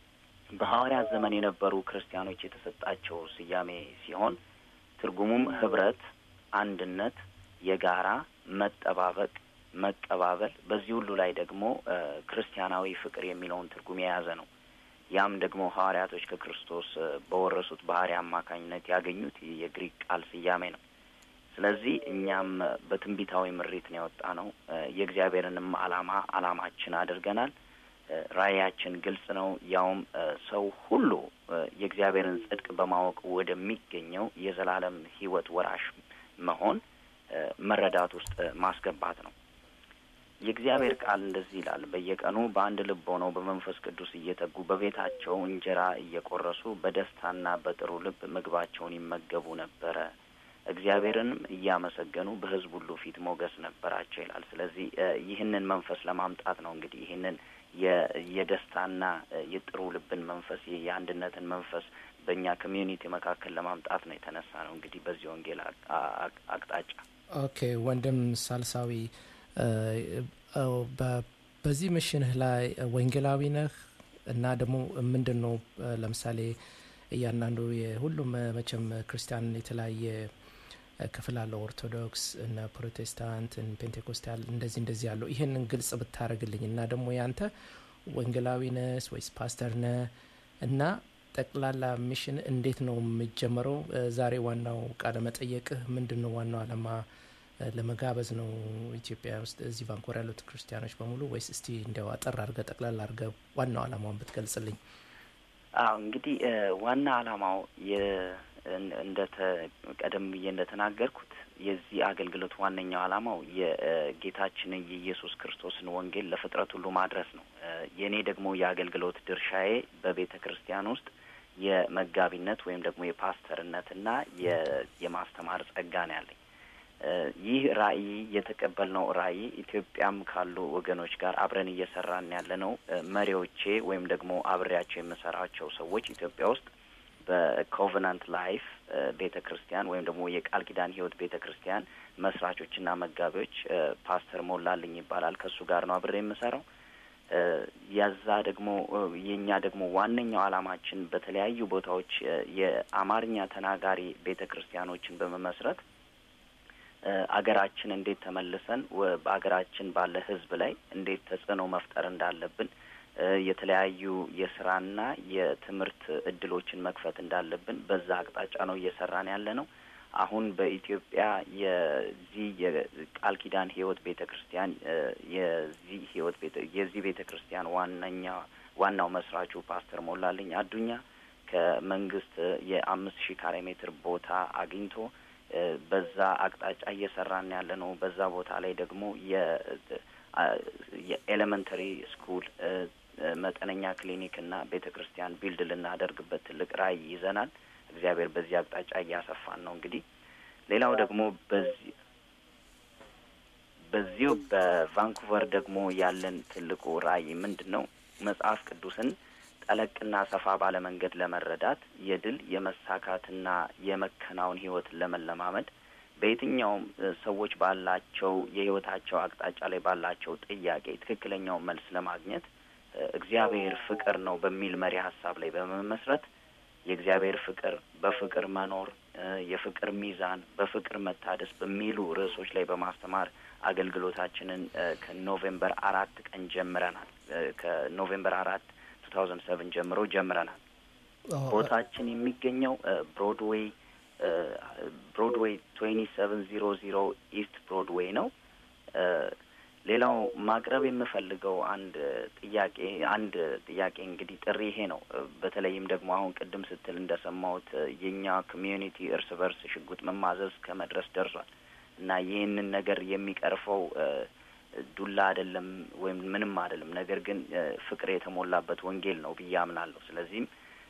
በሐዋርያት ዘመን የነበሩ ክርስቲያኖች የተሰጣቸው ስያሜ ሲሆን ትርጉሙም ህብረት፣ አንድነት፣ የጋራ መጠባበቅ፣ መቀባበል በዚህ ሁሉ ላይ ደግሞ እ፣ ክርስቲያናዊ ፍቅር የሚለውን ትርጉም የያዘ ነው። ያም ደግሞ ሐዋርያቶች ከክርስቶስ እ፣ በወረሱት ባህሪ አማካኝነት ያገኙት የግሪክ ቃል ስያሜ ነው። ስለዚህ እኛም እ፣ በትንቢታዊ ምሪት ነው የወጣ ነው። እ፣ የእግዚአብሔርንም ዓላማ ዓላማችን አድርገናል። እ፣ ራእያችን ግልጽ ነው። ያውም እ፣ ሰው ሁሉ እ፣ የእግዚአብሔርን ጽድቅ በማወቅ ወደሚገኘው የዘላለም ሕይወት ወራሽ መሆን እ፣ መረዳት ውስጥ እ፣ ማስገባት ነው። የእግዚአብሔር ቃል እንደዚህ ይላል። በየቀኑ በአንድ ልብ ሆነው በመንፈስ ቅዱስ እየተጉ በቤታቸው እንጀራ እየቆረሱ በደስታና በጥሩ ልብ ምግባቸውን ይመገቡ ነበረ፣ እግዚአብሔርንም እያመሰገኑ በሕዝብ ሁሉ ፊት ሞገስ ነበራቸው ይላል። ስለዚህ እ፣ ይህንን መንፈስ ለማምጣት ነው እንግዲህ ይህንን የ- የደስታና እ፣ የጥሩ ልብን መንፈስ የ- የአንድነትን መንፈስ በእኛ ኮሚዩኒቲ መካከል ለማምጣት ነው የተነሳ ነው እንግዲህ በዚህ ወንጌል አቅ- አቅ- አቅጣጫ ኦኬ ወንድም ሳልሳዊ እ፣ እ፣ በ- በዚህ ምሽንህ ላይ ወንጌላዊ ነህ እና ደግሞ ምንድን ነው እ፣ ለምሳሌ እያንዳንዱ የሁሉም እ፣ መቼም ክርስቲያን የተለያየ እ፣ ክፍል አለው። ኦርቶዶክስ እና ፕሮቴስታንት፣ ፔንቴኮስታል እንደዚህ እንደዚህ ያለው ይህንን ግልጽ ብታደርግልኝ እና ደግሞ ያንተ ወንጌላዊ ነህ ወይስ ፓስተር ነህ እና ጠቅላላ ሚሽን እንዴት ነው የሚጀመረው? እ፣ ዛሬ ዋናው ቃለ መጠየቅህ ምንድን ነው? ዋናው ዓላማ እ፣ ለመጋበዝ ነው ኢትዮጵያ ውስጥ እዚህ ቫንኮር ያሉት ክርስቲያኖች በሙሉ ወይስ እስቲ እንዲያው አጠር አድርገህ ጠቅላላ አድርገህ ዋናው ዓላማውን ብትገልጽልኝ። አዎ እንግዲህ እ፣ ዋና ዓላማው የ- እን- እንደተ ቀደም ብዬ እንደተናገርኩት የዚህ አገልግሎት ዋነኛው ዓላማው የጌታችንን የኢየሱስ ክርስቶስን ወንጌል ለፍጥረት ሁሉ ማድረስ ነው። እ፣ የእኔ ደግሞ የአገልግሎት ድርሻዬ በቤተ ክርስቲያን ውስጥ የመጋቢነት ወይም ደግሞ የፓስተርነትና የ- የማስተማር ጸጋ ነው ያለኝ። እ፣ ይህ ራእይ የተቀበልነው ራእይ ኢትዮጵያም ካሉ ወገኖች ጋር አብረን እየሰራን ያለ ነው። እ፣ መሪዎቼ ወይም ደግሞ አብሬያቸው የምሰራቸው ሰዎች ኢትዮጵያ ውስጥ በኮቨናንት ላይፍ ቤተ ክርስቲያን ወይም ደግሞ የቃል ኪዳን ሕይወት ቤተ ክርስቲያን መስራቾችና መጋቢዎች እ፣ ፓስተር ሞላልኝ ይባላል። ከእሱ ጋር ነው አብሬ የምሰራው። እ፣ ያዛ ደግሞ እ፣ የእኛ ደግሞ ዋነኛው ዓላማችን በተለያዩ ቦታዎች እ፣ የአማርኛ ተናጋሪ ቤተ ክርስቲያኖችን በመመስረት እ፣ አገራችን እንዴት ተመልሰን ወ- በአገራችን ባለ ሕዝብ ላይ እንዴት ተጽዕኖ መፍጠር እንዳለብን እ፣ የተለያዩ የስራና የትምህርት እድሎችን መክፈት እንዳለብን በዛ አቅጣጫ ነው እየሰራን ያለ ነው። አሁን በኢትዮጵያ የዚህ የቃል ኪዳን ሕይወት ቤተ ክርስቲያን እ፣ የዚህ ሕይወት ቤተ የዚህ ቤተ ክርስቲያን ዋነኛ ዋናው መስራቹ ፓስተር ሞላልኝ አዱኛ ከመንግስት የአምስት ሺህ ካሬ ሜትር ቦታ አግኝቶ እ፣ በዛ አቅጣጫ እየሰራን ያለ ነው። በዛ ቦታ ላይ ደግሞ የ አ- የኤሌመንተሪ ስኩል እ፣ እ፣ መጠነኛ ክሊኒክ እና ቤተ ክርስቲያን ቢልድ ልናደርግበት ትልቅ ራዕይ ይዘናል። እግዚአብሔር በዚህ አቅጣጫ እያሰፋን ነው። እንግዲህ ሌላው ደግሞ በዚህ በዚሁ በቫንኩቨር ደግሞ ያለን ትልቁ ራዕይ ምንድን ነው? መጽሐፍ ቅዱስን ጠለቅና ሰፋ ባለ መንገድ ለመረዳት የድል የመሳካትና የመከናወን ህይወትን ለመለማመድ በየትኛውም እ፣ ሰዎች ባላቸው የህይወታቸው አቅጣጫ ላይ ባላቸው ጥያቄ ትክክለኛውን መልስ ለማግኘት እ፣ እግዚአብሔር ፍቅር ነው በሚል መሪ ሀሳብ ላይ በመመስረት የእግዚአብሔር ፍቅር፣ በፍቅር መኖር፣ እ፣ የፍቅር ሚዛን፣ በፍቅር መታደስ በሚሉ ርዕሶች ላይ በማስተማር አገልግሎታችንን እ፣ ከኖቬምበር አራት ቀን ጀምረናል። እ፣ ከኖቬምበር አራት ከቱ ታውዘንድ ሰቨን ጀምሮ ጀምረናል። ቦታችን የሚገኘው ብሮድዌይ ብሮድዌይ ትዌንቲ ሰቨን ዚሮ ዚሮ ኢስት ብሮድዌይ ነው። ሌላው ማቅረብ የምፈልገው አንድ ጥያቄ አንድ ጥያቄ እንግዲህ ጥሪ ይሄ ነው። በተለይም ደግሞ አሁን ቅድም ስትል እንደሰማሁት የእኛ ኮሚዩኒቲ እርስ በርስ ሽጉጥ መማዘዝ ከመድረስ ደርሷል እና ይህንን ነገር የሚቀርፈው ዱላ አይደለም ወይም ምንም አይደለም፣ ነገር ግን ፍቅር የተሞላበት ወንጌል ነው ብዬ አምናለሁ። ስለዚህም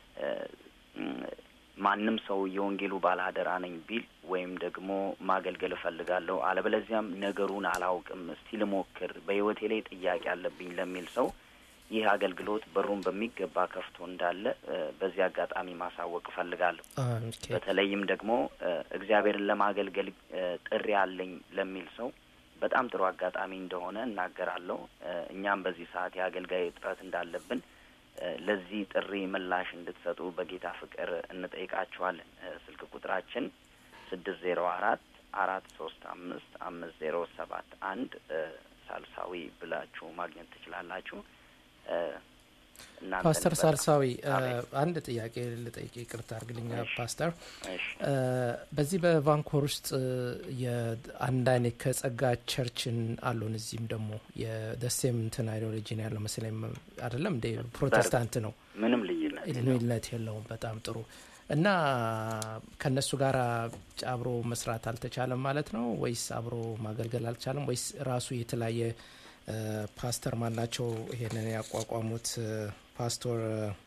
ማንም ሰው የወንጌሉ ባለአደራ ነኝ ቢል ወይም ደግሞ ማገልገል እፈልጋለሁ፣ አለበለዚያም ነገሩን አላውቅም፣ እስቲ ልሞክር፣ በሕይወቴ ላይ ጥያቄ አለብኝ ለሚል ሰው ይህ አገልግሎት በሩን በሚገባ ከፍቶ እንዳለ በዚህ አጋጣሚ ማሳወቅ እፈልጋለሁ። በተለይም ደግሞ እግዚአብሔርን ለማገልገል ጥሪ አለኝ ለሚል ሰው በጣም ጥሩ አጋጣሚ እንደሆነ እናገራለሁ። እኛም በዚህ ሰዓት የአገልጋይ እጥረት እንዳለብን ለዚህ ጥሪ ምላሽ እንድትሰጡ በጌታ ፍቅር እንጠይቃችኋለን። ስልክ ቁጥራችን ስድስት ዜሮ አራት አራት ሶስት አምስት አምስት ዜሮ ሰባት አንድ ሳልሳዊ ብላችሁ ማግኘት ትችላላችሁ። ፓስተር ሳልሳዊ አንድ ጥያቄ ልጠይቅ፣ ይቅርታ አድርግልኛ ፓስተር። በዚህ በቫንኮር ውስጥ የአንድ አይነት ከጸጋ ቸርችን አሉን። እዚህም ደግሞ የደሴም እንትን አይዲዮሎጂ ነው ያለው መሰለኝ አይደለም እንደ ፕሮቴስታንት ነው። ምንም ልዩነት ልዩነት የለውም። በጣም ጥሩ እና ከእነሱ ጋር አብሮ መስራት አልተቻለም ማለት ነው ወይስ አብሮ ማገልገል አልቻለም ወይስ ራሱ የተለያየ ፓስተር ማናቸው ይሄንን ያቋቋሙት ፓስቶር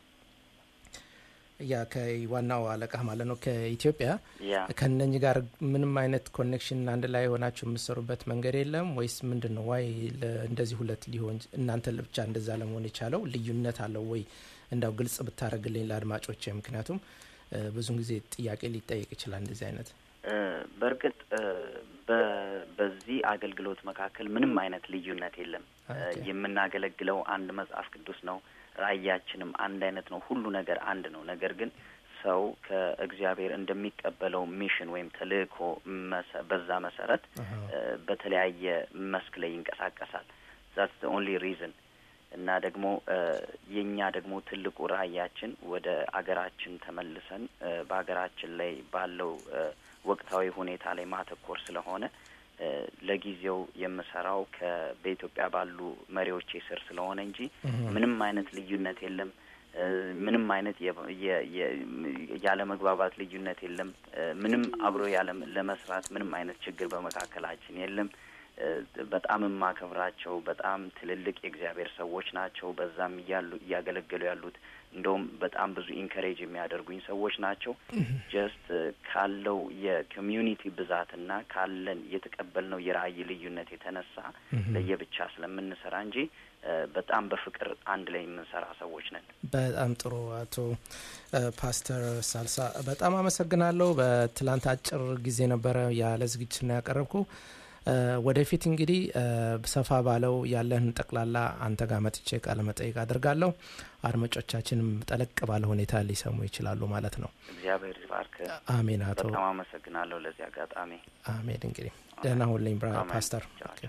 ያ ከዋናው አለቃ ማለት ነው ከኢትዮጵያ ከነኝ ጋር ምንም አይነት ኮኔክሽን አንድ ላይ ሆናችሁ የምትሰሩበት መንገድ የለም ወይስ ምንድን ነው? ዋይ እንደዚህ ሁለት ሊሆን እናንተ ብቻ እንደዛ ለመሆን የቻለው ልዩነት አለው ወይ? እንዳው ግልጽ ብታደረግልኝ ለአድማጮች፣ ምክንያቱም ብዙን ጊዜ ጥያቄ ሊጠየቅ ይችላል እንደዚህ አይነት በእርግጥ በዚህ አገልግሎት መካከል ምንም አይነት ልዩነት የለም። የምናገለግለው አንድ መጽሐፍ ቅዱስ ነው። ራእያችንም አንድ አይነት ነው። ሁሉ ነገር አንድ ነው። ነገር ግን ሰው ከእግዚአብሔር እንደሚቀበለው ሚሽን ወይም ተልእኮ በዛ መሰረት በተለያየ መስክ ላይ ይንቀሳቀሳል። ዛትስ ዘ ኦንሊ ሪዝን እና ደግሞ የእኛ ደግሞ ትልቁ ራእያችን ወደ አገራችን ተመልሰን በሀገራችን ላይ ባለው ወቅታዊ ሁኔታ ላይ ማተኮር ስለሆነ ለጊዜው የምሰራው በኢትዮጵያ ባሉ መሪዎቼ ስር ስለሆነ እንጂ ምንም አይነት ልዩነት የለም። ምንም አይነት ያለ መግባባት ልዩነት የለም። ምንም አብሮ ያለ ለመስራት ምንም አይነት ችግር በመካከላችን የለም። በጣም የማከብራቸው በጣም ትልልቅ የእግዚአብሔር ሰዎች ናቸው። በዛም እያሉ እያገለገሉ ያሉት እንደውም በጣም ብዙ ኢንከሬጅ የሚያደርጉኝ ሰዎች ናቸው። ጀስት ካለው የኮሚዩኒቲ ብዛትና ካለን የተቀበልነው የራእይ ልዩነት የተነሳ ለየብቻ ስለምንሰራ እንጂ በጣም በፍቅር አንድ ላይ የምንሰራ ሰዎች ነን። በጣም ጥሩ አቶ ፓስተር ሳልሳ በጣም አመሰግናለሁ። በትላንት አጭር ጊዜ ነበረ ያለ ዝግጅት ነው ያቀረብኩ። ወደፊት እንግዲህ ሰፋ ባለው ያለን ጠቅላላ አንተ ጋር መጥቼ ቃለ መጠይቅ አድርጋለሁ። አድማጮቻችንም ጠለቅ ባለ ሁኔታ ሊሰሙ ይችላሉ ማለት ነው። እግዚአብሔር ይባርክ። አሜን። አቶ በጣም አመሰግናለሁ ለዚህ አጋጣሚ። አሜን። እንግዲህ ደህና ሁልኝ ፓስተር።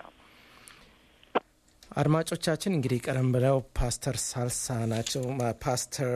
አድማጮቻችን እንግዲህ ቀደም ብለው ፓስተር ሳልሳ ናቸው ፓስተር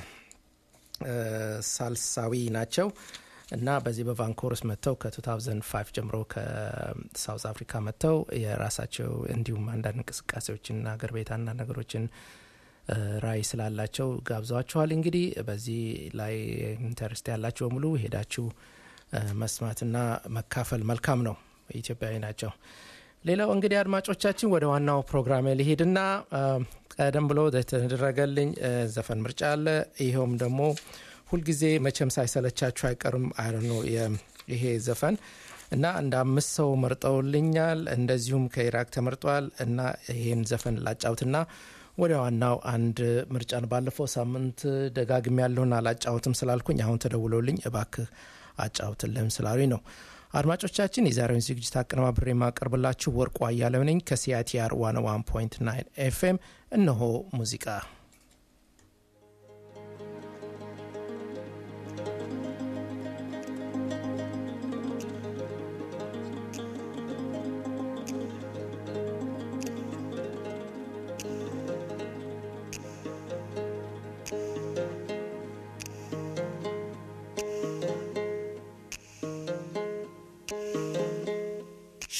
ሳልሳዊ ናቸው እና በዚህ በቫንኮርስ መጥተው ከ2005 ጀምሮ ከሳውዝ አፍሪካ መጥተው የራሳቸው እንዲሁም አንዳንድ እንቅስቃሴዎችንና አገር ቤት አንዳንድ ነገሮችን ራዕይ ስላላቸው ጋብዘዋችኋል። እንግዲህ በዚህ ላይ ኢንተርስት ያላችሁ በሙሉ ሄዳችሁ መስማትና መካፈል መልካም ነው። ኢትዮጵያዊ ናቸው። ሌላው እንግዲህ አድማጮቻችን ወደ ዋናው ፕሮግራም ሊሄድና ቀደም ብሎ የተደረገልኝ ዘፈን ምርጫ አለ። ይኸውም ደግሞ ሁልጊዜ መቼም ሳይሰለቻችሁ አይቀርም አይነ ይሄ ዘፈን እና እንደ አምስት ሰው መርጠውልኛል። እንደዚሁም ከኢራቅ ተመርጧል እና ይሄን ዘፈን ላጫውትና ወደ ዋናው አንድ ምርጫን ባለፈው ሳምንት ደጋግም ያለውን አላጫውትም ስላልኩኝ አሁን ተደውሎልኝ እባክህ አጫውትልህም ስላሉኝ ነው። አድማጮቻችን የዛሬውን ዝግጅት አቀነባብሬ የማቀርብላችሁ ወርቁ አያሌው ነኝ ከሲአይቲአር ዋን ዋን ፖይንት ናይን ኤፍኤም እነሆ ሙዚቃ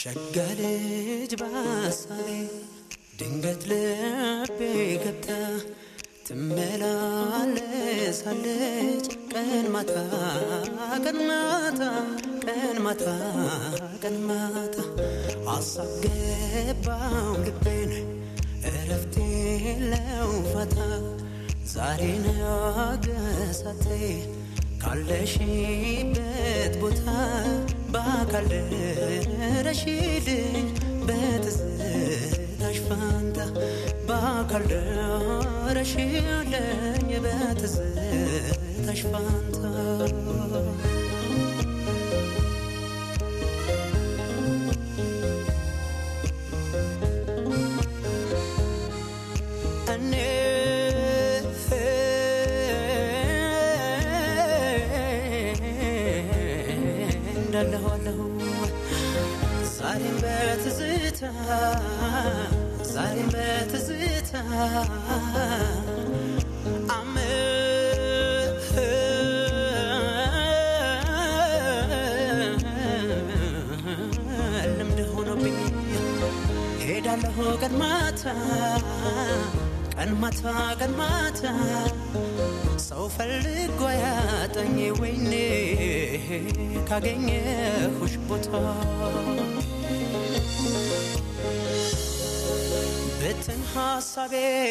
ሸጋ ልጅ ባሳቤ ድንገት ልቤ ገብታ ትመላለሳለች ቀን ማታ ቀን ማታ ቀን ማታ ቀን ማታ አሳብ ገባው ልቤን እረፍት የለው ፋታ ዛሬ ነገሳቴ ካለሽበት ቦታ በአካል ደረሽልኝ በትዝታሽ ፋንታ በአካል ደረሽልኝ በትዝታሽ ፋንታ እኔ እንዳለሁ አለሁ ዛሬም በትዝታ ዛሬም በትዝታ አመ- ልምድ ሆኖብኝ ሄዳለሁ ቀን ማታ ቀን ማታ ቀን ማታ ሰው ፈልጎ ያጠኝ ወይኔ ካገኘሁሽ ቦታ ብትን ሀሳቤ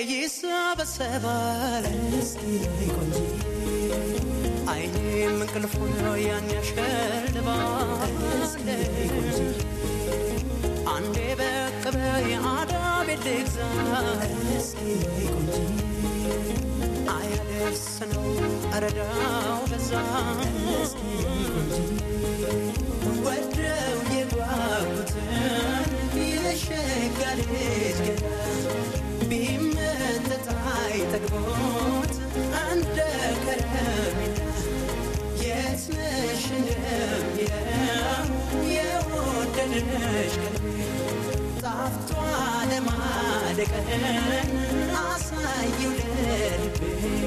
ይሰበሰባል አይኔም እንቅልፉን ያን ያሸልባል አንዴ በቅ በይ አዳቤ ልግዛ አያደርስ ነው እረዳው በዛ ወደው የጓጉትን የሸጋ ልጅ ገዳ ቢመጠጥ አይጠግቦት እንደ ከረሜላ የት ነሽ እንደሚለው የወደደሽ ቀልቤ ጣፍቷ ለማደቀን አሳየው ለልቤ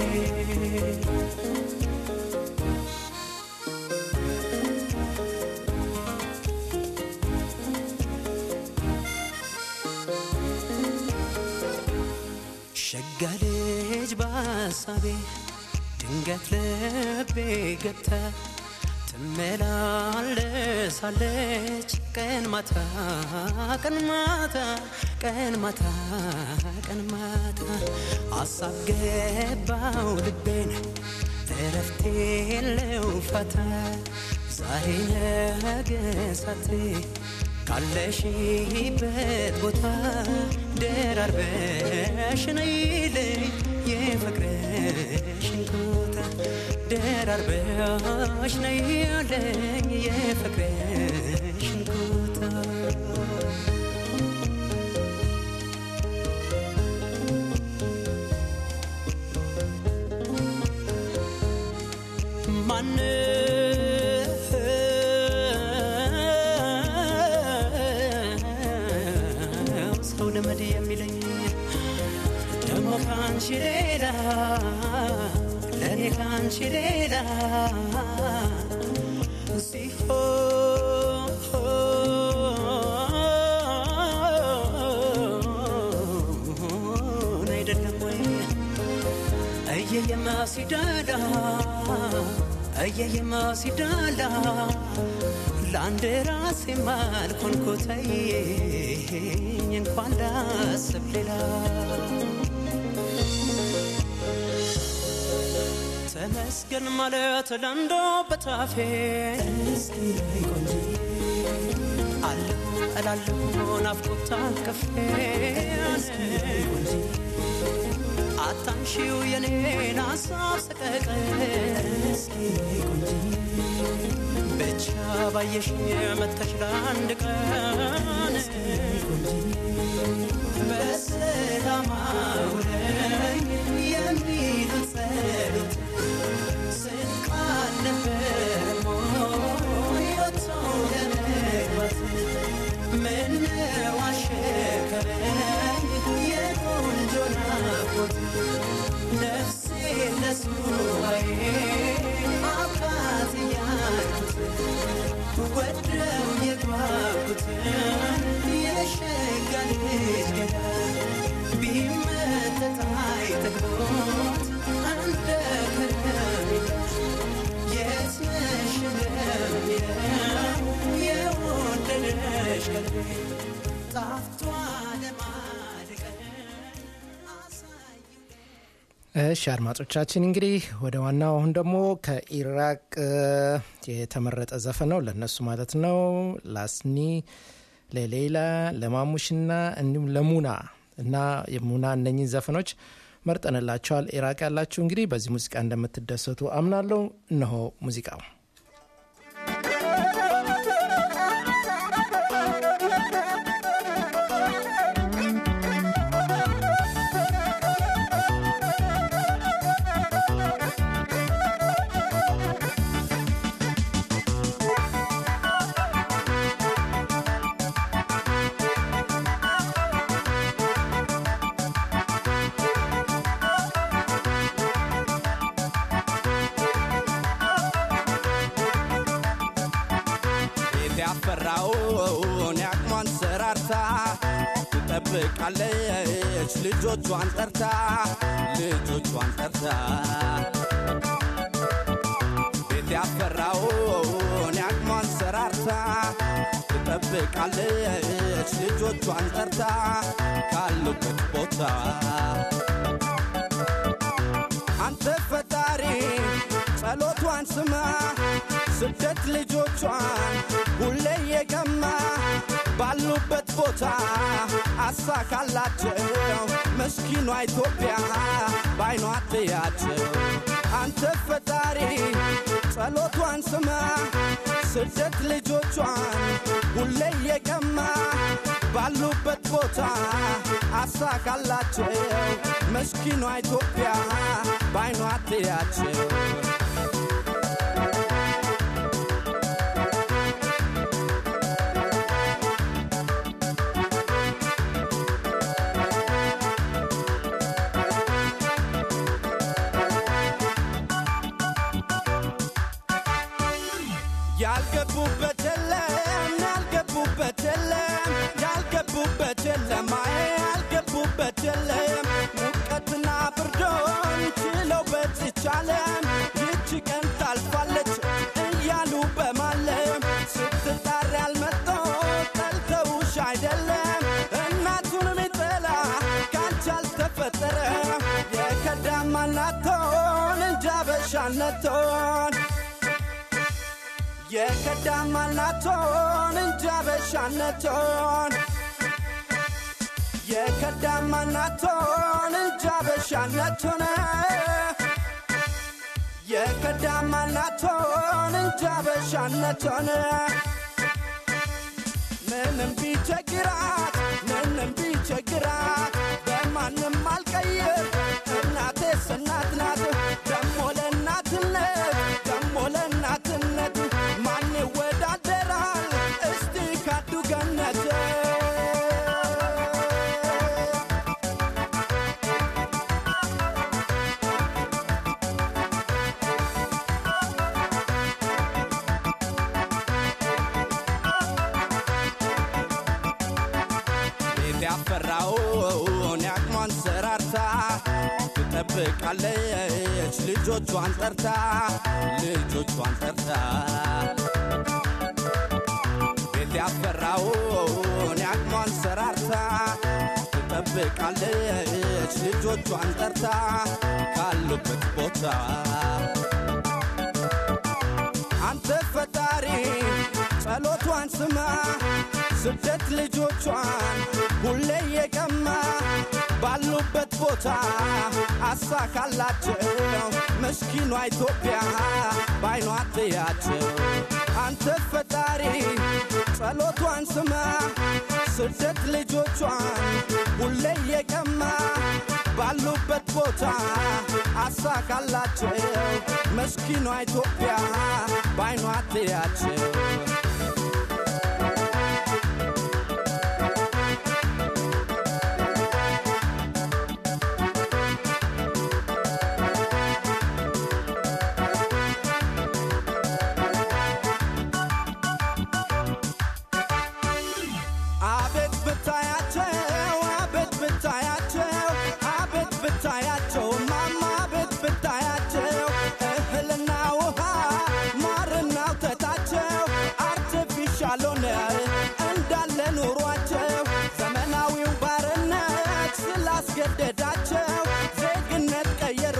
ሸጋ ልጅ በሀሳቤ ድንገት ልቤ ገብታ ትመላለሳለች ቀን ማታ ቀን ማታ ቀን ማታ ቀን ማታ አሳብ ገባው ልቤን እረፍት የለው ፋታ ዛሬ ነገ ሳቴ ካለሽበት ቦታ ደራርበሽ ነይልኝ የፍቅርሽን ቦታ ደራርበሽ ነይልኝ የፍቅርሽን ቦታ ማነው ሰው ልመድ የሚለኝ ደግሞ ካንቺ ሌላ ለእኔ ካንቺ ሌላ ሲሆን አይደለም ወይ እየየማ ሲዳላ እየየማ ሲዳላ ለአንድ ራሴ ማልኮንኮተኝ እንኳን ላስብ ሌላ ተመስገን ማለት ለንዶ በታፌ አለሁ እላለሁ ናፍቆት አቅፌ አታንሺው የኔን ሀሳብ ሰቀቀን ብቻ ባየሽ መተሽ ለአንድ ቀን በሰላም አውለኝ የሚሉት ጸሎት ስንቅ አልነበረም ወይ ወጥቶ ለመግባት ምነው አሸከረኝ የቆንጆ ናፍቆት ነፍሴ ለሱባዬ አባት እያልኩት ወደው የጓጉትን እሺ አድማጮቻችን እንግዲህ ወደ ዋናው አሁን ደግሞ ከኢራቅ እ፣ የተመረጠ ዘፈን ነው ለእነሱ ማለት ነው ላስኒ ለሌላ ለማሙሽና እንዲሁም ለሙና እና የሙና እነኚህ ዘፈኖች መርጠንላቸዋል ኢራቅ ያላችሁ እንግዲህ በዚህ ሙዚቃ እንደምትደሰቱ አምናለሁ እነሆ ሙዚቃው ቤት ያፈራውን ያቅሟን ሰራርታ ትጠብቃለች ልጆቿን ጠርታ ልጆቿን ጠርታ ቤት ያፈራውን ያቅሟን ሰራርታ ትጠብቃለች ልጆቿን ጠርታ ካሉበት ቦታ አንተ ፈጣሪ ጸሎቷን ስማ ስደት ልጆቿን ሁሌ የገማ ባሉበት ቦታ አሳካላቸው መስኪኗ ኢትዮጵያ ባይኗ ትያቸው አንተ ፈጣሪ ጸሎቷን ስማ ስደት ልጆቿን ሁሌ የገማ ባሉበት ቦታ አሳካላቸው መስኪኗ ኢትዮጵያ ባይኗ ትያቸው ያልገቡበት የለም ያልገቡበት የለም ያልገቡበት የለም አይ ያልገቡበት የለም ሙቀትና ብርዶን ችለው በዚች ዓለም ይቺ ቀን ታልፋለች እያሉ በማለም ስትጣሪ ያልመጦ ጠልተውሽ አይደለም እናቱን ሚጠላ ካንቺ አልተፈጠረ የከዳማናቶን እንጃ በሻነቶን የከዳማናቶን እንጃ በሻነቶን የከዳማናቶን እንጃ በሻነቶን የከዳማናቶን እንጃ በሻነቶን ምንም ቢቸግራት ምንም ቢቸግራት በማንም አልቀይር እናቴስ እናት ናት ደሞ ለእናትነት ደሞ ለእናትነት ማን ይወዳደራል እስቲ ካዱ ገነት ቤት ያፈራውን ያቅሟን ሰራርታ ትጠብቃለች ልጆቿን ጠርታ ልጆቿን ጠርታ ቤት ያፈራውን ያቅሟን ሰራርታ ትጠብቃለች ልጆቿን ጠርታ ካሉበት ቦታ አንተ ፈጣሪ ጸሎቷን ስማ ስደት ልጆቿን ሁሌ የቀማ ባሉበት ቦታ አሳካላቸው መስኪኗ ኢትዮጵያ ባይኗ ትያቸው አንተ ፈጣሪ ጸሎቷን ስማ ስደት ልጆቿን ሁሌ የቀማ ባሉበት ቦታ አሳካላቸው መስኪኗ ኢትዮጵያ ባይኗ ትያቸው አቤት ብታያቸው አቤት ብታያቸው አቤት ብታያቸው ማማ አቤት ብታያቸው እህልና ውሃ ማርና ወተታቸው አርቲፊሻል ሆነ እንዳለ ኑሯቸው ዘመናዊው ባርነት ስላስገደዳቸው ዜግነት ቀየር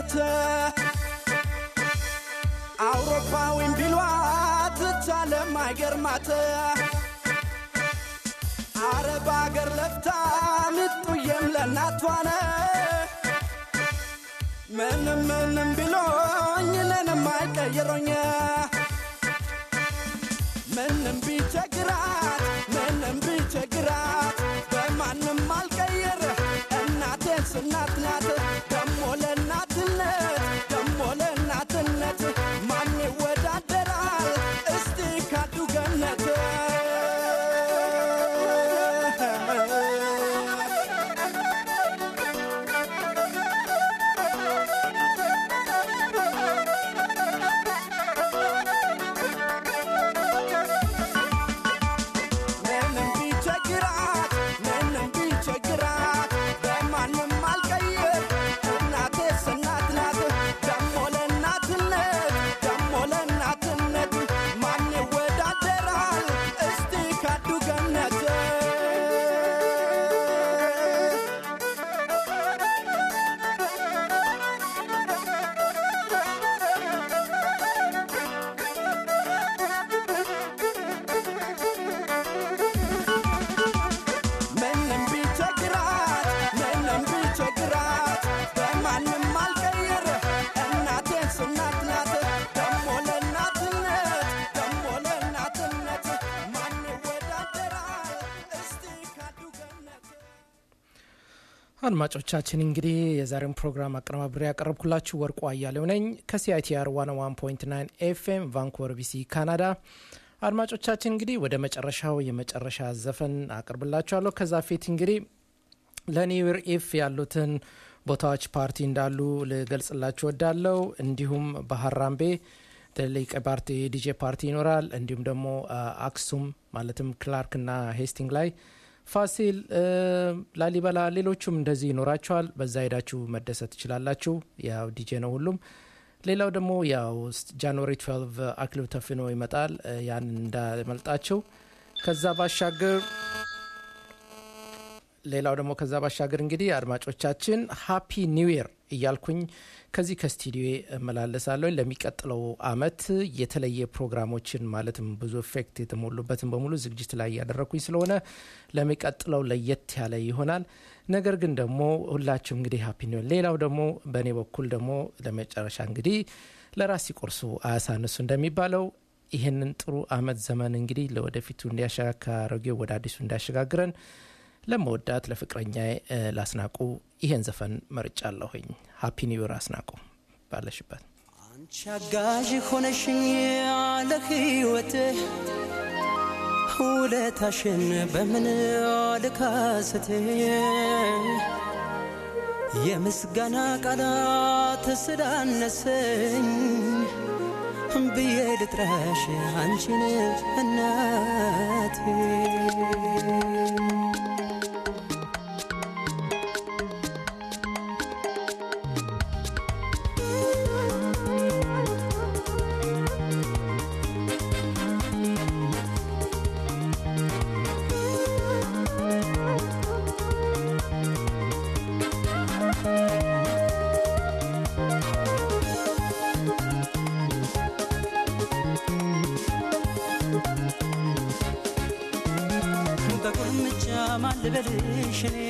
ናት አውሮፓዊም ቢሏት ቻለም አይገርማት አረብ አገር ለፍታ ምጡዬም ለእናቷነ ምንም ምንም ቢሎኝ ለንም አይቀይሮኝ ምንም ቢቸግራት ምንም ቢቸግራት በማንም አልቀይር እናቴን ስናት ናት ደሞ ለእናትነት ደሞ ለእናትነት ማን ይወዳደራል እስቲ ካዱ ገነት ምንም ቢቸግራት ምንም ቢቸግራት በማንም አልቀይር እናቴ ስናት ናት ደሞ ለእናትነት ደሞ ለእናትነት ማን ይወዳደራል እስቲ ካዱ ገነት ምንም ቢቸግራት ምንም ቢቸግራት በማንም አልቀይር እናቴን ስናት ናት ደሞ ለእናትነት ደሞ ለእናትነት ማን ይወዳደራል እስቲ ካዱ ገነት አድማጮቻችን እንግዲህ የዛሬውን ፕሮግራም አቀነባብሬ ያቀረብኩላችሁ ወርቁ አያሌው ነኝ ከሲአይቲአር 101.9 ኤፍኤም ቫንኮቨር ቢሲ ካናዳ አድማጮቻችን እንግዲህ ወደ መጨረሻው የመጨረሻ ዘፈን አቅርብላችኋለሁ ከዛ ፊት እንግዲህ ለኒውር ኢፍ ያሉትን ቦታዎች ፓርቲ እንዳሉ ልገልጽላችሁ ወዳለው እንዲሁም በሀራምቤ ትልቅ ፓርቲ ዲጄ ፓርቲ ይኖራል እንዲሁም ደግሞ አ፣ አክሱም ማለትም ክላርክ ና ሄስቲንግ ላይ ፋሲል እ፣ ላሊበላ ሌሎቹም እንደዚህ ይኖራቸዋል በዛ ሄዳችሁ መደሰት ትችላላችሁ ያው ዲጄ ነው ሁሉም ሌላው ደግሞ ያው ጃንዋሪ 12 አክሊሉ ተፍኖ ይመጣል እ፣ ያን እንዳመልጣችሁ ከዛ ባሻገር ሌላው ደግሞ ከዛ ባሻገር እንግዲህ አድማጮቻችን ሃፒ ኒው ይር እያልኩኝ ከዚህ ከስቱዲዮ እመላለሳለሁ ለሚቀጥለው አመት የተለየ ፕሮግራሞችን ማለትም ብዙ ኤፌክት የተሞሉበትን በሙሉ ዝግጅት ላይ እያደረግኩኝ ስለሆነ ለሚቀጥለው ለየት ያለ ይሆናል ነገር ግን ደግሞ ሁላችሁም እንግዲህ ሃፒ ኒው ይር ሌላው ደግሞ በእኔ በኩል ደግሞ ለመጨረሻ እንግዲህ ለራስ ሲቆርሱ አያሳንሱ እንደሚባለው ይህንን ጥሩ አመት ዘመን እንግዲህ ለወደፊቱ እንዲያሸጋካረጌው ወደ አዲሱ እንዲያሸጋግረን ለመወዳት ለፍቅረኛ ላስናቁ ይሄን ዘፈን መርጫለሁኝ ሃፒ ኒው ይር አስናቁ ባለሽበት አንቺ አጋዥ ሆነሽኝ ያለ ሕይወቴ ውለታሽን በምን ልካስቴ የምስጋና ቃላት ስላነሰኝ ብዬ ልጥራሽ አንቺን እናቴ በቁልምጫ ማን ልበልሽ እኔ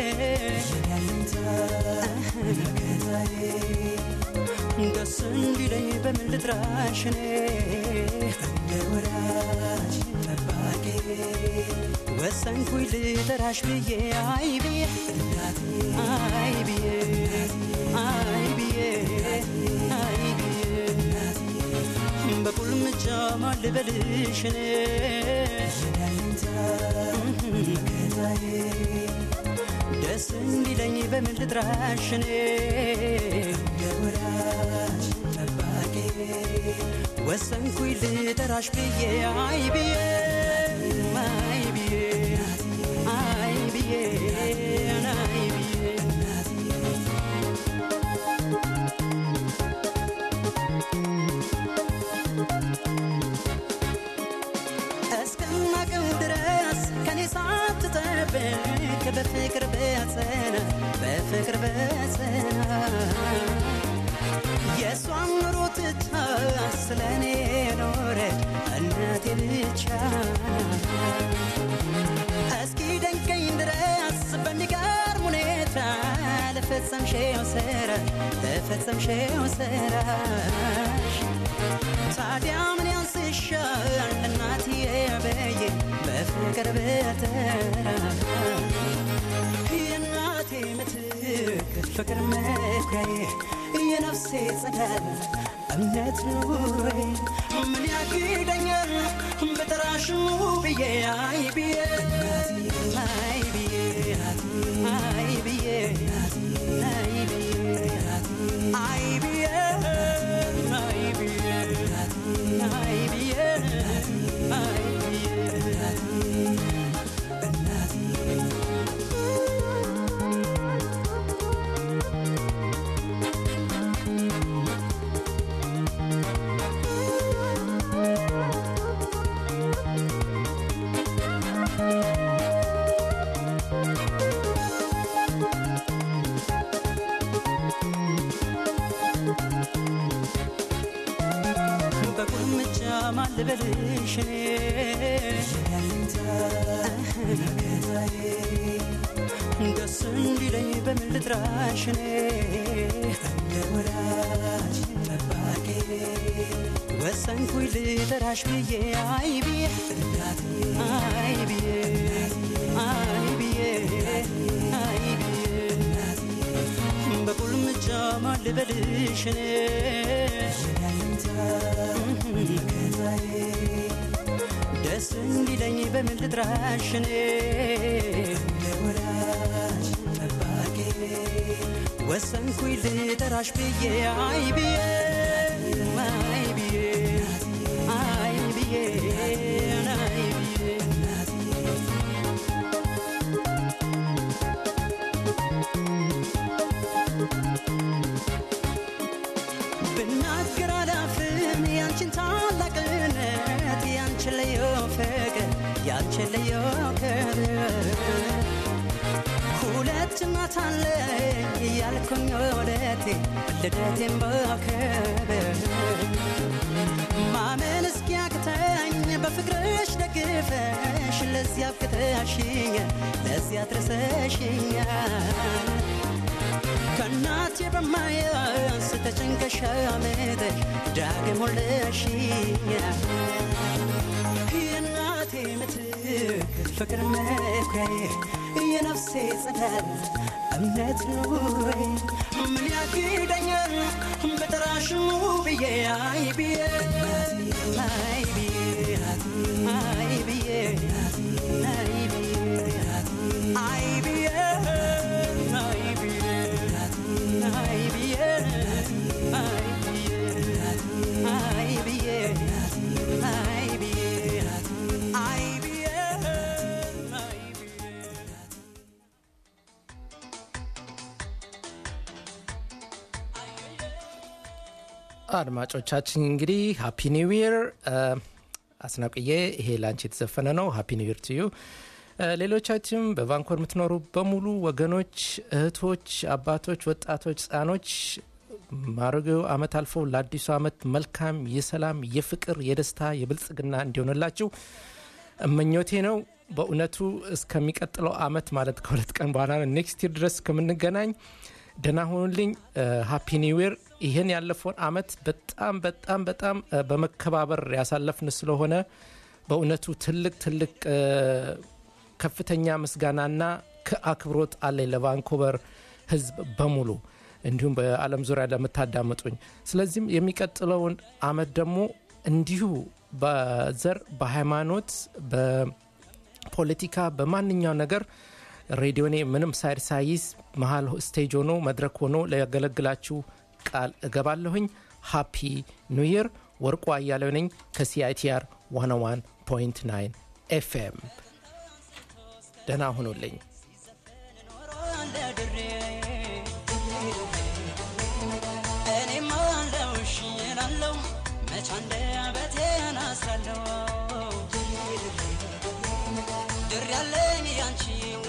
ደስ እንዲለኝ በምን ልጥራሽ እኔ እንደ ወዳጅ ጠባቂ ወሰንኩኝ ልጠራሽ ብዬ አይ ብዬ አይ ብዬ አይ ብዬ አይ ብዬ በቁልምጫ ማን ልበልሽ እኔ ደስ እንዲለኝ በምን ልጥራሽ እኔ እንደ ወዳጅ ጠባቂ ወሰንኩኝ ልጠራሽ ብዬ አይ ብዬ አይ ብዬ አይ ብዬ አይ ብዬ እስከማቀው ድረስ ከኔ ሳትጠብቅ በፍቅር በጸና በፍቅር በጸና የእሷን ኑሮ ትታ ስለ እኔ ኖረች እናቴ ብቻ እስኪ ደንቀኝ ድረስ በሚገርም ሁኔታ ለፈጸምሽው ስራ ለፈጸምሽው ስራሽ ታዲያ ምን ያንስሻል እናትዬ በዬ በፍቅር ብጠራ የእናቴ ምትክ ፍቅር መኩሪያዬ የነፍሴ ጸዳል እምነት ኑሬ ምን ያግደኛል በጠራሽ ብዬ አይ ብዬ አይ ብዬ አይ ብዬ አይ ብዬ አይ ብዬ አይ ብዬ አይ ብዬ አይ ብዬ በቁልምጫ ማልበልሽ እኔ ደስ እንዲለኝ በምን ልጥራሽ እኔ እንደ ወዳጅ ጠባቂ ወሰንኩኝ ልጠራሽ ብዬ አይ ብዬ አይ ብዬ አይ ብዬ አይ ብዬ በቁልምጫ ማልበልሽ እኔ ደስ እንዲለኝ በምን ልጥራሽ እኔ ለወዳጅ ጠባቂ ወሰንኩኝ ልጠራሽ ብዬ አይ ብዬ አይ ብዬ አይ ብዬ አይ ብዬ ብናገር አላፍም ያንቺን ታላቅነት ያንቺን ልዩ ፍቅር ያንቺን ልዩ ክብር ሁለት እናት አለኝ እያልኩኝ ወደቴ ልደቴን በክብር ማመን እስኪያቅተኝ በፍቅርሽ ደግፈሽ ለዚያ አብቅተሽኝ ለዚያ አድርሰሽኛል ከእናቴ በማያንስ ተጨንቀሽ አመጠሽ ዳግም ወለሽኛል የእናቴ ምትክ ፍቅር መኩሪያዬ የነፍሴ ጸዳል እምነት ኑሬ ምን ያግደኛል በጠራሽ ብዬ አይ ብዬ አይ ብዬ አይ ብዬ አይ ብዬ አይ ብዬ አይ ብዬ አይ ብዬ አይ ብዬ አይ ብዬ አይ ብዬ አይ ብዬ አይ ብዬ አድማጮቻችን እንግዲህ ሃፒ ኒው ይር አስናቅዬ ይሄ ላንቺ የተዘፈነ ነው ሃፒ ኒው ይር ትዩ ሌሎቻችም በቫንኮር የምትኖሩ በሙሉ ወገኖች እህቶች አባቶች ወጣቶች ህጻኖች ማረጊያው አመት አልፎ ለአዲሱ አመት መልካም የሰላም የፍቅር የደስታ የብልጽግና እንዲሆንላችሁ እመኞቴ ነው በእውነቱ እስከሚቀጥለው አመት ማለት ከሁለት ቀን በኋላ ኔክስት ይር ድረስ ከምንገናኝ ደህና ሁኑልኝ ሃፒ ኒው ይር ይህን ያለፈውን አመት በጣም በጣም በጣም እ፣ በመከባበር ያሳለፍን ስለሆነ በእውነቱ ትልቅ ትልቅ እ፣ ከፍተኛ ምስጋናና ከአክብሮት አለኝ ለቫንኮቨር ህዝብ በሙሉ እንዲሁም በአለም ዙሪያ ለምታዳምጡኝ ስለዚህም የሚቀጥለውን አመት ደግሞ እንዲሁ በዘር በሃይማኖት በፖለቲካ በማንኛው ነገር ሬዲዮኔ ምንም ሳይድ ሳይዝ መሀል ስቴጅ ሆኖ መድረክ ሆኖ ሊያገለግላችሁ ቃል እገባለሁኝ ሃፒ ኒው ይር ወርቁ አያሌው ነኝ ከሲአይቲአር 101.9 ኤፍኤም ደህና ሁኑልኝ እኔም አለው እሺ እላለሁ መች አንደበቴን አስራለሁ ድር ያለኝ ያንቺ